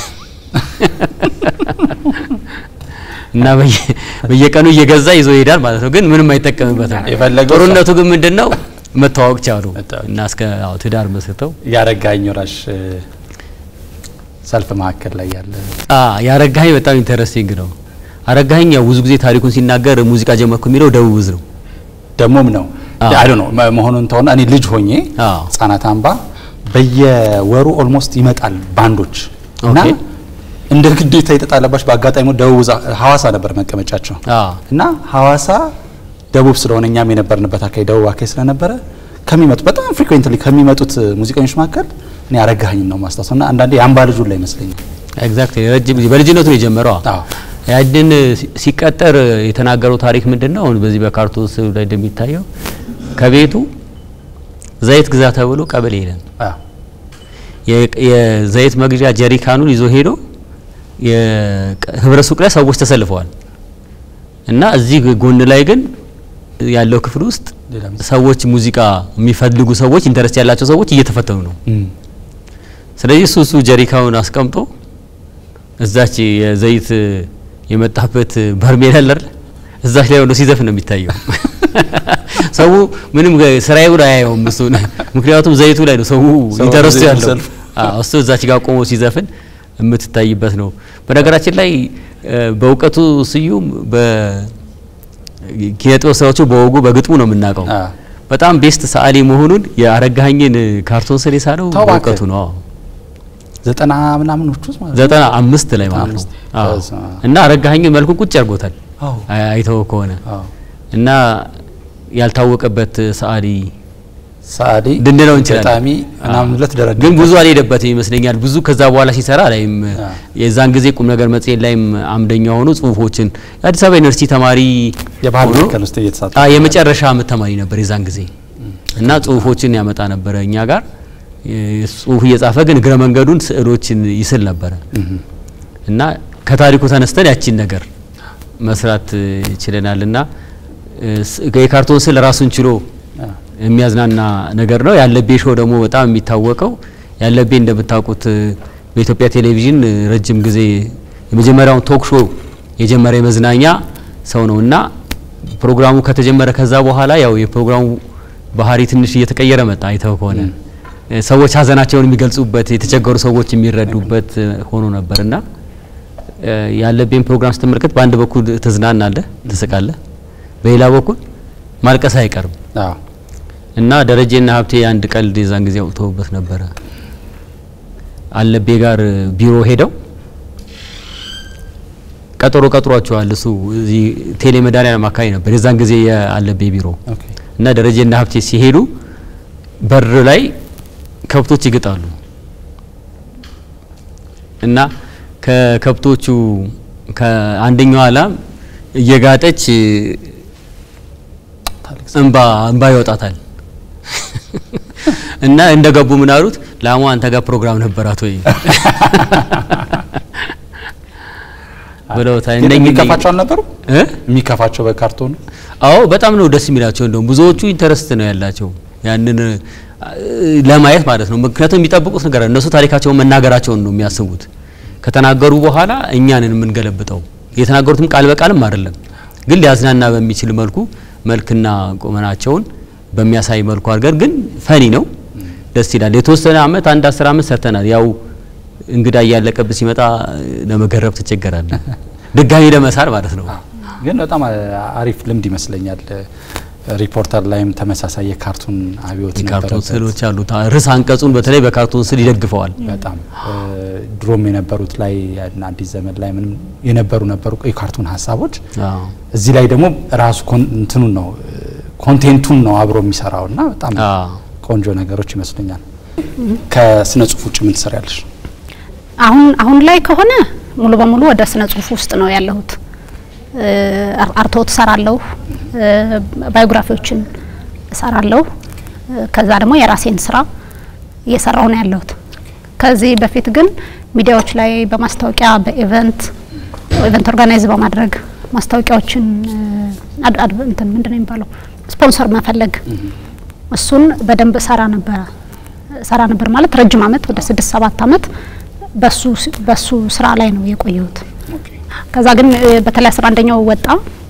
እና በየ- በየቀኑ እየገዛ ይዞ ይሄዳል ማለት ነው። ግን ምንም አይጠቀምበትም። የፈለገው ጥሩነቱ ግን ምንድን ነው መተዋወቅ ቻሉ መተዋወቅ። እና እስከ አዎ ትዳር መስርተው ያረጋኝ ወራሽ እ፣ ሰልፍ መካከል ላይ ያለ አ ያረጋኸኝ በጣም ኢንተረስቲንግ ነው። አረጋኸኝ ያው ብዙ ጊዜ ታሪኩን ሲናገር ሙዚቃ ጀመርኩ የሚለው ደቡብ ዕዝ ነው። ደሞም ነው አዎ። አይ ነው መሆኑን ተሆነ እኔ ልጅ ሆኜ አዎ። ህጻናት አምባ በየወሩ ኦልሞስት ይመጣል ባንዶች እና ኦኬ። እንደ ግዴታ የተጣለባቸው በአጋጣሚ ደቡብ ዕዝ ሐዋሳ ነበር መቀመጫቸው አ እና ሐዋሳ ደቡብ ስለሆነ እኛም የነበርንበት አካባቢ ደቡብ አካባቢ ስለነበረ ከሚመጡ በጣም ፍሪኩዌንትሊ ከሚመጡት ሙዚቀኞች መካከል እኔ አረጋኸኝን ነው ማስታወሰው እና አንዳንዴ የአምባ ልጁን ላይ ይመስለኛል። ኤግዛክትሊ ረጅም ጊዜ በልጅነቱ ነው የጀመረው። አዎ ያንን ሲቀጠር የተናገረው ታሪክ ምንድን ነው? አሁን በዚህ በካርቶን ስዕሉ ላይ እንደሚታየው ከቤቱ ዘይት ግዛ ተብሎ ቀበሌ ሄደን አዎ የ- የዘይት መግዣ ጀሪካኑን ይዞ ሄዶ የህብረት ሱቅ ላይ ሰዎች ተሰልፈዋል እና እዚህ ጎን ላይ ግን ያለው ክፍል ውስጥ ሌላ ሚስ- ሰዎች ሙዚቃ የሚፈልጉ ሰዎች ኢንተረስት ያላቸው ሰዎች እየተፈተኑ ነው። እም፣ ስለዚህ እሱ እሱ ጀሪካውን አስቀምጦ እዛች የዘይት የመጣበት በርሜል አለ አይደል? እዛች ላይ ሆኖ ሲዘፍን ነው የሚታየው። ሰው ምንም ገ- ስራዬ ብሎ አያየውም እሱን። ምክንያቱም ዘይቱ ላይ ነው ሰው ሰው ኢንተረስቱ ዘይት ያለው። ሰልፍ። አዎ እሱ እዛች ጋር ቆሞ ሲዘፍን የምትታይበት ነው። በነገራችን ላይ እ፣ በእውቀቱ ስዩም በኪነ ጥበብ ስራዎቹ በወጉ በግጥሙ ነው የምናውቀው። አዎ በጣም ቤስት ሰዓሊ መሆኑን የአረጋኸኝን ካርቶን ስል የሳለው ተው እባክህ። በእውቀቱ ነው። አዎ። ዘጠና ምናምኖች ውስጥ ማለት ነው። ዘጠና አምስት ላይ ማለት ነው። አምስት። አዎ። በስመ አብ። እና አረጋኸኝን መልኩ ቁጭ አድርጎታል አዎ አይ- አይተው ከሆነ አዎ እና ያልታወቀበት ሰዓሊ ሰዓሊ ልንለው እንችላለን። ገጣሚ ምናምን ብለህ ትደረድር ግን ብዙ አልሄደበትም ይመስለኛል። ብዙ ከዛ በኋላ ሲሰራ ላይም አ። የዛን ጊዜ ቁም ነገር መጽሔት ላይም አምደኛ ሆኖ ጽሁፎችን የአዲስ አበባ ዩኒቨርሲቲ ተማሪ የባህል ሆኖ ማዕከል ውስጥ እየተሳተፈ አ የመጨረሻ ዓመት ተማሪ ነበር የዛን ጊዜ እና ጽሁፎችን ያመጣ ነበረ እኛ ጋር የ- ጽሁፍ እየጻፈ ግን እግረ መንገዱን ስዕሎችን ይስል ነበረ እና ከታሪኩ ተነስተን ያቺን ነገር መስራት እ, ችለናል እና እ, ስ- የካርቶን ስዕል ራሱን ችሎ አ፣ የሚያዝናና ነገር ነው። ያለቤ ሾው ደግሞ በጣም የሚታወቀው ያለቤ እንደምታውቁት እ፣ በኢትዮጵያ ቴሌቪዥን እ, ረጅም ጊዜ የመጀመሪያውን ቶክ ሾው የጀመረ የመዝናኛ ሰው ነው እና ፕሮግራሙ ከተጀመረ ከዛ በኋላ ያው የፕሮግራሙ ባህሪ ትንሽ እየተቀየረ መጣ። አይተው ከሆነ እ፣ ሰዎች ሀዘናቸውን የሚገልጹበት የተቸገሩ ሰዎች የሚረዱበት እ, ሆኖ ነበር እና እ፣ ያለቤን ፕሮግራም ስትመለከት በአንድ በኩል ትዝናናለህ፣ ትስቃለህ፣ በሌላ በኩል ማልቀስ አይቀርም። አዎ እና ደረጀና ሀብቴ አንድ ቀልድ የዛን ጊዜ አውጥተውበት ነበረ። አለቤ ጋር ቢሮ ሄደው ቀጠሮ ቀጥሯቸዋል። እሱ እዚህ ቴሌ መድኃኒዓለም አካባቢ ነበር የዛን ጊዜ የአለቤ ቢሮ ኦኬ እና ደረጀና ሀብቴ ሲሄዱ በር ላይ ከብቶች ይግጣሉ እና ከከብቶቹ ከአንደኛዋ ላም እየጋጠች ታለቅስ እንባ እንባ ይወጣታል እና እንደ ገቡ ምን አሉት? ላሟ አንተ ጋር ፕሮግራም ነበራት ወይ ብለውታል። ግን እነኚህ የሚከፋቸው አልነበሩ እ? የሚከፋቸው በካርቶኑ አዎ በጣም ነው ደስ የሚላቸው። እንደውም ብዙዎቹ ኢንተረስት ነው ያላቸው ያንን እ, ለማየት ማለት ነው። ምክንያቱም የሚጠብቁት ነገር አለ። እነሱ ታሪካቸውን መናገራቸውን ነው የሚያስቡት። ከተናገሩ በኋላ እኛንን የምንገለብጠው የተናገሩትም ቃል በቃልም አይደለም፣ ግን ሊያዝናና በሚችል መልኩ መልክና ቁመናቸውን በሚያሳይ መልኩ አድርገን ግን ፈኒ ነው፣ ደስ ይላል። የተወሰነ አመት አንድ አስር አመት ሰርተናል። ያው እንግዳ እያለቀብህ ሲመጣ ለመገረብ ትቸገራለህ፣ ድጋሚ ለመሳል ማለት ነው። ግን በጣም አሪፍ ልምድ ይመስለኛል። ሪፖርተር ላይም ተመሳሳይ የካርቱን አብዮት የካርቶን ነበረበት። ስዕሎች አሉት። ርዕስ አንቀጹን በተለይ በካርቶን ስዕል ይደግፈዋል። በጣም እ፣ ድሮም የነበሩት ላይ እና አዲስ ዘመን ላይ ምንም የነበሩ ነበሩ የካርቱን ሀሳቦች አዎ እዚህ ላይ ደግሞ ራሱ ኮን- እንትኑን ነው እ፣ ኮንቴንቱን ነው አብሮ የሚሰራው እና በጣም አዎ ቆንጆ ነገሮች ይመስሉኛል። ከስነ ጽሁፍ ውጭ ምን ትሰሪያለሽ? አሁን አሁን ላይ ከሆነ ሙሉ በሙሉ ወደ ስነ ጽሁፍ ውስጥ ነው ያለሁት። እ፣ አር- አርትዖት እሰራለሁ፣ እ፣ ባዮግራፊዎችን እሰራለሁ። እ፣ ከዛ ደግሞ የራሴን ስራ እየሰራሁ ነው ያለሁት። ከዚህ በፊት ግን ሚዲያዎች ላይ በማስታወቂያ በኢቨንት ኢቨንት ኦርጋናይዝ በማድረግ ማስታወቂያዎችን እ፣ አድ- አድ- እንትን ምንድን ነው የሚባለው ስፖንሰር መፈለግ እሱን በደንብ ሰራ ነበረ ሰራ ነበር ማለት ረጅም አመት ወደ ስድስት ሰባት አመት በሱ በሱ ስራ ላይ ነው የቆየሁት። ከዛ ግን እ፣ በተለይ አስራ አንደኛው ወጣ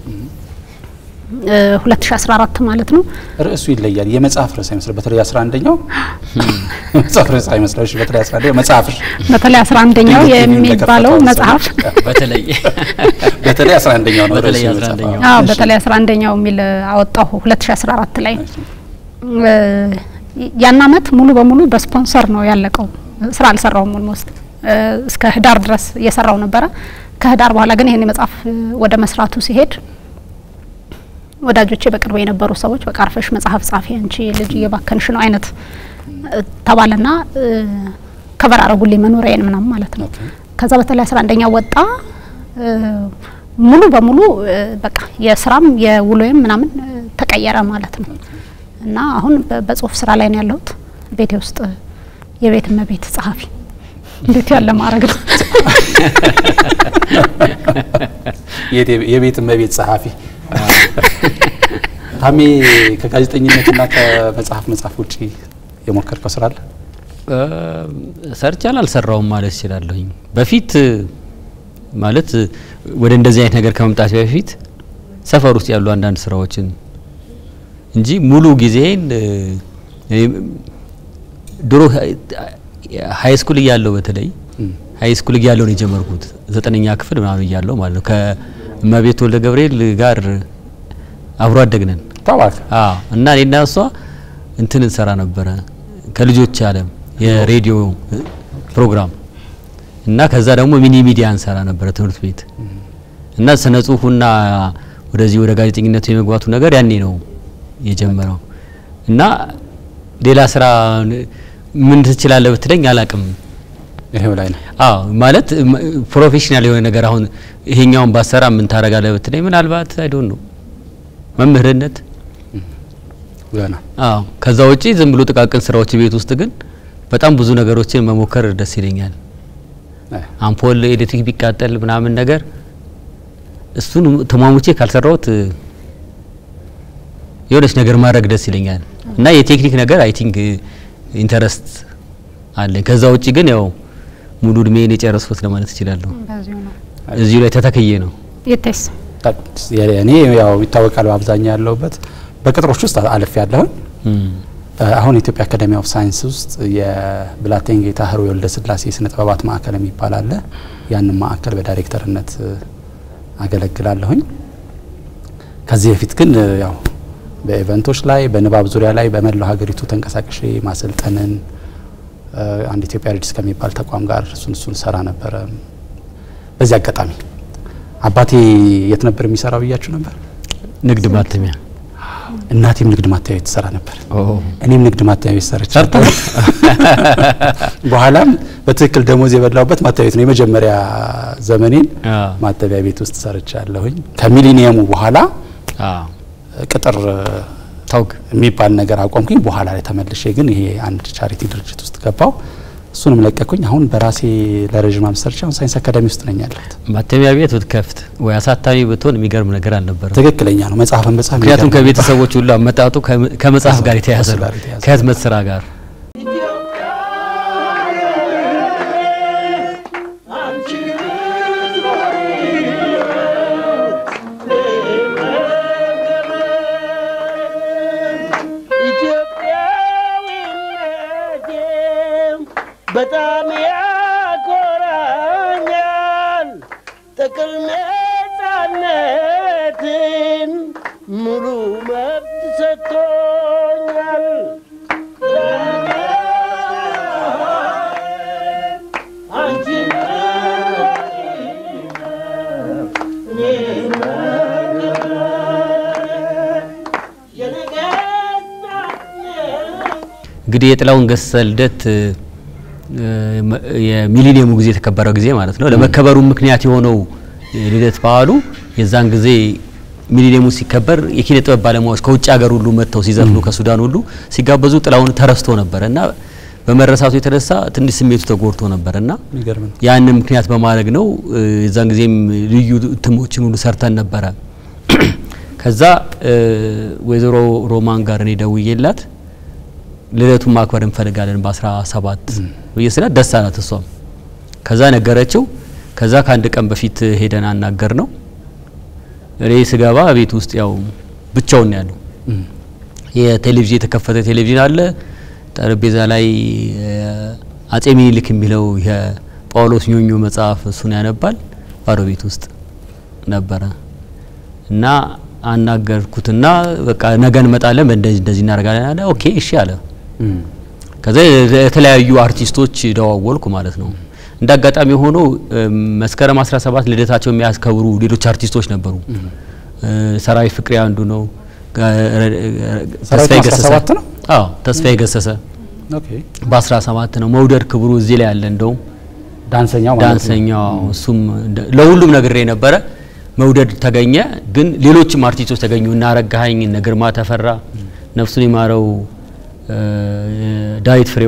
እ፣ 2014 ማለት ነው። ርዕሱ ይለያል። የመጽሐፍ ርዕስ አይመስልም። በተለይ 11ኛው መጽሐፍ ርዕስ አይመስልም። እሺ፣ በተለይ 11ኛው መጽሐፍሽ በተለይ አስራ አንደኛው ድንገት ቲቪውን የሚባለው ለከፈተው መጽሐፍ ሰዎች፣ በተለይ በተለይ 11ኛው ነው በተለይ ርዕሱ 11ኛው። የመጽሐፍ። አዎ እሺ። በተለይ አስራ አንደኛው የሚል አወጣሁ 2014 ላይ እ፣ ያን አመት ሙሉ በሙሉ በስፖንሰር ነው ያለቀው። ስራ አልሰራውም ኦልሞስት እስከ ህዳር ድረስ እየሰራው ነበረ። ከህዳር በኋላ ግን ይሄን መጽሐፍ እ፣ ወደ መስራቱ ሲሄድ ወዳጆቼ በቅርብ የነበሩ ሰዎች በቃ አርፈሽ መጽሐፍ ጻፊ አንቺ ልጅ እየባከንሽ ነው አይነት ተባለና ከበር አረጉልኝ መኖሪያዬን ምናምን ማለት ነው። ከዛ በተለይ አስራ አንደኛ ወጣ ሙሉ በሙሉ በቃ የስራም የውሎዬም ምናምን ተቀየረ ማለት ነው። እና አሁን በጽሁፍ ስራ ላይ ነው ያለሁት። ቤቴ ውስጥ የቤት እመቤት ጸሐፊ እንዴት ያለ ማድረግ ነው! የቤት እመቤት ጸሐፊ ታሜ፣ ከጋዜጠኝነትና ከመጽሐፍ መጽሐፍ ውጪ የሞከርከው ስራ አለ? ሰርቻል አልሰራውም ማለት እችላለሁኝ። በፊት ማለት ወደ እንደዚህ አይነት ነገር ከመምጣት በፊት ሰፈር ውስጥ ያሉ አንዳንድ ስራዎችን እንጂ ሙሉ ጊዜን ድሮ ሀይ ስኩል እያለሁ በተለይ ሀይ ስኩል እያለሁ ነው የጀመርኩት ዘጠነኛ ክፍል ምናምን እያለሁ ማለት ነው። ከእመቤት ወልደ ገብርኤል ጋር አብሮ አደግነን ታዋክ እና እኔና እሷ እንትን እንሰራ ነበረ ከልጆች አለም የሬዲዮ ፕሮግራም እና ከዛ ደግሞ ሚኒ ሚዲያ እንሰራ ነበረ ትምህርት ቤት እና ስነ ጽሁፉና ወደዚህ ወደ ጋዜጠኝነቱ የመግባቱ ነገር ያኔ ነው የጀመረው እና ሌላ ስራ ምን ትችላለህ ብትለኝ አላቅም። ይሄው ላይ ነው። አዎ ማለት ፕሮፌሽናል የሆነ ነገር አሁን ይሄኛውን ባሰራ ምን ታደርጋለህ ብትለኝ ምናልባት አይ ዶንት ኖ መምህርነት ገና አዎ። ከዛ ውጪ ዝም ብሎ ጥቃቅን ስራዎች ቤት ውስጥ ግን በጣም ብዙ ነገሮችን መሞከር ደስ ይለኛል። አምፖል ኤሌክትሪክ ቢቃጠል ምናምን ነገር እሱን ተሟሙቼ ካልሰራሁት የሆነች ነገር ማድረግ ደስ ይለኛል እና የቴክኒክ ነገር አይ ቲንክ ኢንተረስት አለኝ። ከዛ ውጪ ግን ያው ሙሉ እድሜን የጨረስኩት ለማለት እችላለሁ። እዚሁ ላይ ተተክዬ ነው። የቴስ እኔ ያው ይታወቃል በአብዛኛው ያለሁበት በቅጥሮች ውስጥ አልፍ ያለሁን አሁን የኢትዮጵያ አካዴሚ ኦፍ ሳይንስ ውስጥ የብላቴን ጌታ ህሩይ ወልደ ስላሴ ስነ ጥበባት ማዕከል የሚባል አለ። ያንን ማዕከል በዳይሬክተርነት አገለግላለሁኝ። ከዚህ በፊት ግን ያው በኢቨንቶች ላይ በንባብ ዙሪያ ላይ በመላው ሀገሪቱ ተንቀሳቅሼ ማሰልጠንን አንድ ኢትዮጵያ ሬዲስ ከሚባል ተቋም ጋር እሱን እሱን ሰራ ነበረ። በዚህ አጋጣሚ አባቴ የት ነበር የሚሰራው ብያችሁ ነበር? ንግድ ማተሚያ እናቴም ንግድ ማተሚያ ቤት ትሰራ ነበር። እኔም ንግድ ማተሚያ ቤት ሰርቼ በኋላም በትክክል ደሞዝ የበላውበት ማተሚያ ቤት ነው። የመጀመሪያ ዘመኔን ማተሚያ ቤት ውስጥ ሰርቻ ያለሁኝ። ከሚሊኒየሙ በኋላ ቅጥር ታውቅ የሚባል ነገር አቆምኩኝ። በኋላ ላይ ተመልሼ ግን ይሄ አንድ ቻሪቲ ድርጅት ውስጥ ገባው። እሱንም ለቀኩኝ። አሁን በራሴ ለረዥም ዓመት ሰርቼ አሁን ሳይንስ አካዳሚ ውስጥ ነኝ ያለሁት። ማተሚያ ቤት ብትከፍት ወይ አሳታሚ ብትሆን የሚገርም ነገር አልነበረም። ትክክለኛ ነው። መጽሐፍን መጽሐፍ ምክንያቱም ከቤተሰቦች ሁሉ አመጣጡ ከመጽሐፍ ጋር የተያያዘ ነው፣ ጋር የተያያዘ ከህትመት ስራ ጋር በጣም ያኮራኛል። ጥቅል ነጻነትን ሙሉ መብት ሰጥቶኛል። አንቺን እንግዲህ የጥላሁን ገሰሰ ልደት የሚሊኒየሙ ጊዜ የተከበረው ጊዜ ማለት ነው። ለመከበሩ ምክንያት የሆነው ልደት በዓሉ የዛን ጊዜ ሚሊኒየሙ ሲከበር የኪነ ጥበብ ባለሙያዎች ከውጭ ሀገር ሁሉ መጥተው ሲዘፍኑ ከሱዳን ሁሉ ሲጋበዙ ጥላሁን ተረስቶ ነበር እና በመረሳቱ የተነሳ ትንሽ ስሜቱ ተጎድቶ ነበር እና የሚገርም ነው። ያንን ምክንያት በማድረግ ነው የዛን ጊዜም ልዩ እትሞችን ሁሉ ሰርተን ነበረ። ከዛ ወይዘሮ ሮማን ጋር እኔ ደውዬላት ልደቱን ማክበር እንፈልጋለን በአስራ ሰባት ብዬ ስላት ደስ አላት እሷም። ከዛ ነገረችው። ከዛ ከአንድ ቀን በፊት ሄደን አናገር ነው። እኔ ስገባ ቤት ውስጥ ያው ብቻውን ነው ያለው። የቴሌቪዥን የተከፈተ ቴሌቪዥን አለ። ጠረጴዛ ላይ አጼ ሚኒሊክ የሚለው የጳውሎስ ኞኞ መጽሐፍ እሱን ያነባል። ባዶ ቤት ውስጥ ነበረ እና አናገርኩትና በቃ ነገ እንመጣለን በእንደዚህ እንደዚህ እናደርጋለን አለ። ኦኬ እሺ አለ። ከዛ የተለያዩ አርቲስቶች ደዋወልኩ ማለት ነው። እንደ አጋጣሚ ሆኖ መስከረም 17 ልደታቸው የሚያስከብሩ ሌሎች አርቲስቶች ነበሩ። ሰራዊት ፍቅሬ አንዱ ነው። ሰራዊት ተስፋዬ በአስራ ገሰሰ ሰባት ነው? አዎ ተስፋዬ ገሰሰ ኦኬ በ17 ነው። መውደድ ክብሩ እዚህ ላይ ያለ እንደውም ዳንሰኛው ማለት ነው። ዳንሰኛው እሱም እንደ- ለሁሉም ነግሬ ነበረ። መውደድ ተገኘ፣ ግን ሌሎችም አርቲስቶች ተገኙ። እነ አረጋኸኝ፣ እነ ግርማ ተፈራ፣ ነፍሱን ይማረው እ፣ ዳዊት ፍሬው፣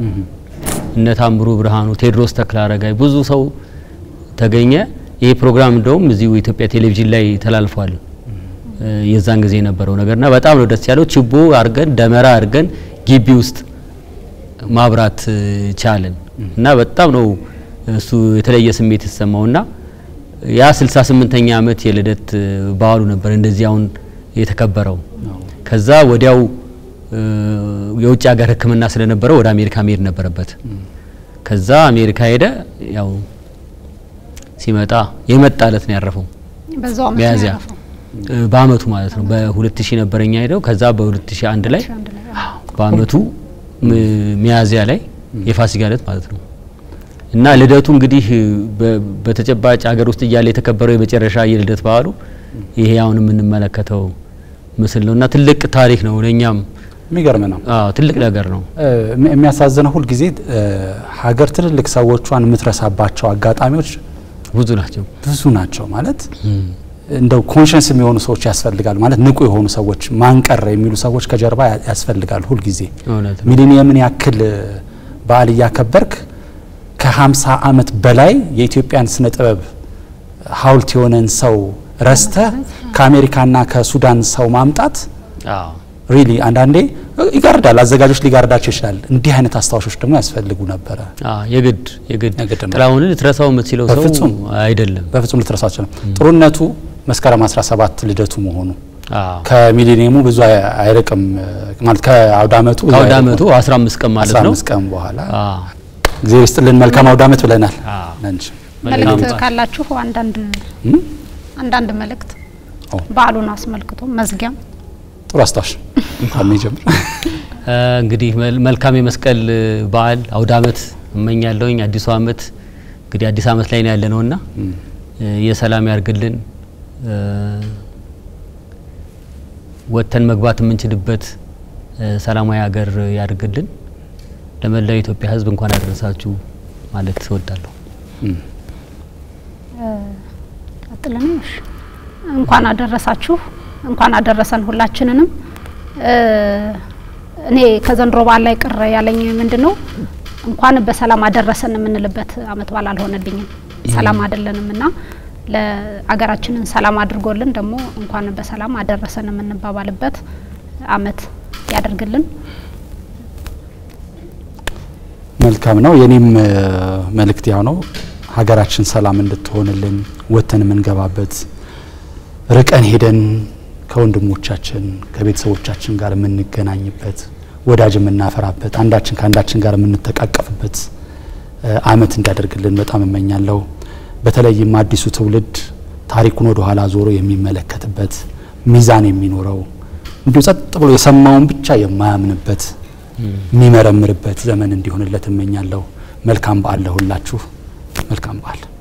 እነ ታምሩ ብርሃኑ፣ ቴዎድሮስ ተክለ አረጋይ ብዙ ሰው ተገኘ። ይሄ ፕሮግራም እንደውም እዚሁ ኢትዮጵያ ቴሌቪዥን ላይ ተላልፏል። እ፣ የዛን ጊዜ የነበረው ነገርና በጣም ነው ደስ ያለው። ችቦ አርገን ደመራ አርገን ግቢ ውስጥ ማብራት እ, ቻልን እና በጣም ነው እሱ የተለየ ስሜት የተሰማውና ያ 68ኛ ዓመት የልደት እ, በዓሉ ነበር እንደዚህ አሁን የተከበረው። ከዛ ወዲያው እ, የውጭ ሀገር ሕክምና ስለነበረው ወደ አሜሪካ መሄድ ነበረበት። ከዛ አሜሪካ ሄደ። ያው ሲመጣ የመጣ እለት ነው ያረፈው በዛው አመት ነው ሚያዝያ ያረፈው። እ፣ በአመቱ ማለት ነው በ2000 ነበረኛ ሄደው ከዛ በ2001 ላይ አንድ ላይ አዎ። በአመቱ ም- ሚያዝያ ላይ የፋሲካ ዕለት ማለት ነው። እና ልደቱ እንግዲህ በ- በተጨባጭ ሀገር ውስጥ እያለ የተከበረው የመጨረሻ የልደት በዓሉ ይሄ አሁን የምንመለከተው ምስል ነው እና ትልቅ ታሪክ ነው ለእኛም የሚገርም ነው። አዎ ትልቅ ነገር ነው። እ፣ የሚ- የሚያሳዝነው ሁልጊዜ እ፣ ሀገር ትልልቅ ሰዎቿን የምትረሳባቸው አጋጣሚዎች ብዙ ናቸው። ብዙ ናቸው። ማለት እንደው ኮንሽንስ የሚሆኑ ሰዎች ያስፈልጋል። ማለት ንቁ የሆኑ ሰዎች ማንቀር የሚሉ ሰዎች ከጀርባ ያ- ያስፈልጋል ሁልጊዜ እውነት ነው። ሚሊኒየምን ያክል በዓል እያከበርክ ከ50 ዓመት በላይ የኢትዮጵያን ስነ ጥበብ ሀውልት የሆነን ሰው ረስተ ከአሜሪካና ከሱዳን ሰው ማምጣት አዎ ሪሊ አንዳንዴ ይጋርዳል። አዘጋጆች ሊጋርዳቸው ይችላል። እንዲህ አይነት አስታዋሾች ደግሞ ያስፈልጉ ነበረ። አዎ የግድ የግድ የግድ ነው። ጥላሁንን ልትረሳው የምትችለው ሰው በፍጹም። አይደለም። በፍጹም ልትረሳው አትችልም። ጥሩነቱ መስከረም 17 ልደቱ መሆኑ አዎ ከሚሊኒየሙ ብዙ አይ- አይርቅም ማለት ከአውደ ዓመቱ ብዙ ከአውደ አይርቅም። ዓመቱ 15 ቀን ማለት ነው። 15 ቀን በኋላ አዎ ጊዜ ይስጥልን። መልካም አውደ ዓመት ብለናል። አዎ አንቺ መልእክት መልካም ካላችሁ አንዳንድ እም? አንዳንድ መልእክት ኦ። በዓሉን አስመልክቶ መዝጊያም ጥሩ አስታውሽ ካሜ ጀምር። እ፣ እንግዲህ መል- መልካም የመስቀል እ, በዓል አውደ ዓመት እመኛለሁኝ። አዲሱ ዓመት እንግዲህ አዲስ ዓመት ላይ ነው ያለ ነውና እ፣ የሰላም ያርግልን እ፣ ወጥተን መግባት የምንችልበት እ፣ ሰላማዊ ሀገር ያድርግልን። ለመላው የኢትዮጵያ ሕዝብ እንኳን አደረሳችሁ ማለት እወዳለሁ። ቀጥለን እሺ እንኳን አደረሳችሁ እንኳን አደረሰን ሁላችንንም። እ፣ እኔ ከዘንድሮ በዓል ላይ ቅር ያለኝ ምንድን ነው እንኳን በሰላም አደረሰን የምንልበት አመት በዓል አልሆነልኝም። ሰላም አይደለንም እና ለአገራችንን ሰላም አድርጎልን ደግሞ እንኳን በሰላም አደረሰን የምንባባልበት አመት ያደርግልን። መልካም ነው። የኔም እ፣ መልእክት ያው ነው። ሀገራችን ሰላም እንድትሆንልን ወጥተን የምንገባበት ርቀን ሄደን ከወንድሞቻችን ከቤተሰቦቻችን ጋር የምንገናኝበት ወዳጅ የምናፈራበት አንዳችን ከአንዳችን ጋር የምንተቃቀፍበት እ፣ አመት እንዲያደርግልን በጣም እመኛለሁ። በተለይም አዲሱ ትውልድ ታሪኩን ወደ ኋላ ዞሮ የሚመለከትበት ሚዛን የሚኖረው እንዲሁ ጸጥ ብሎ የሰማውን ብቻ የማያምንበት የሚመረምርበት ዘመን እንዲሆንለት እመኛለሁ። መልካም በዓል ለሁላችሁ። መልካም በዓል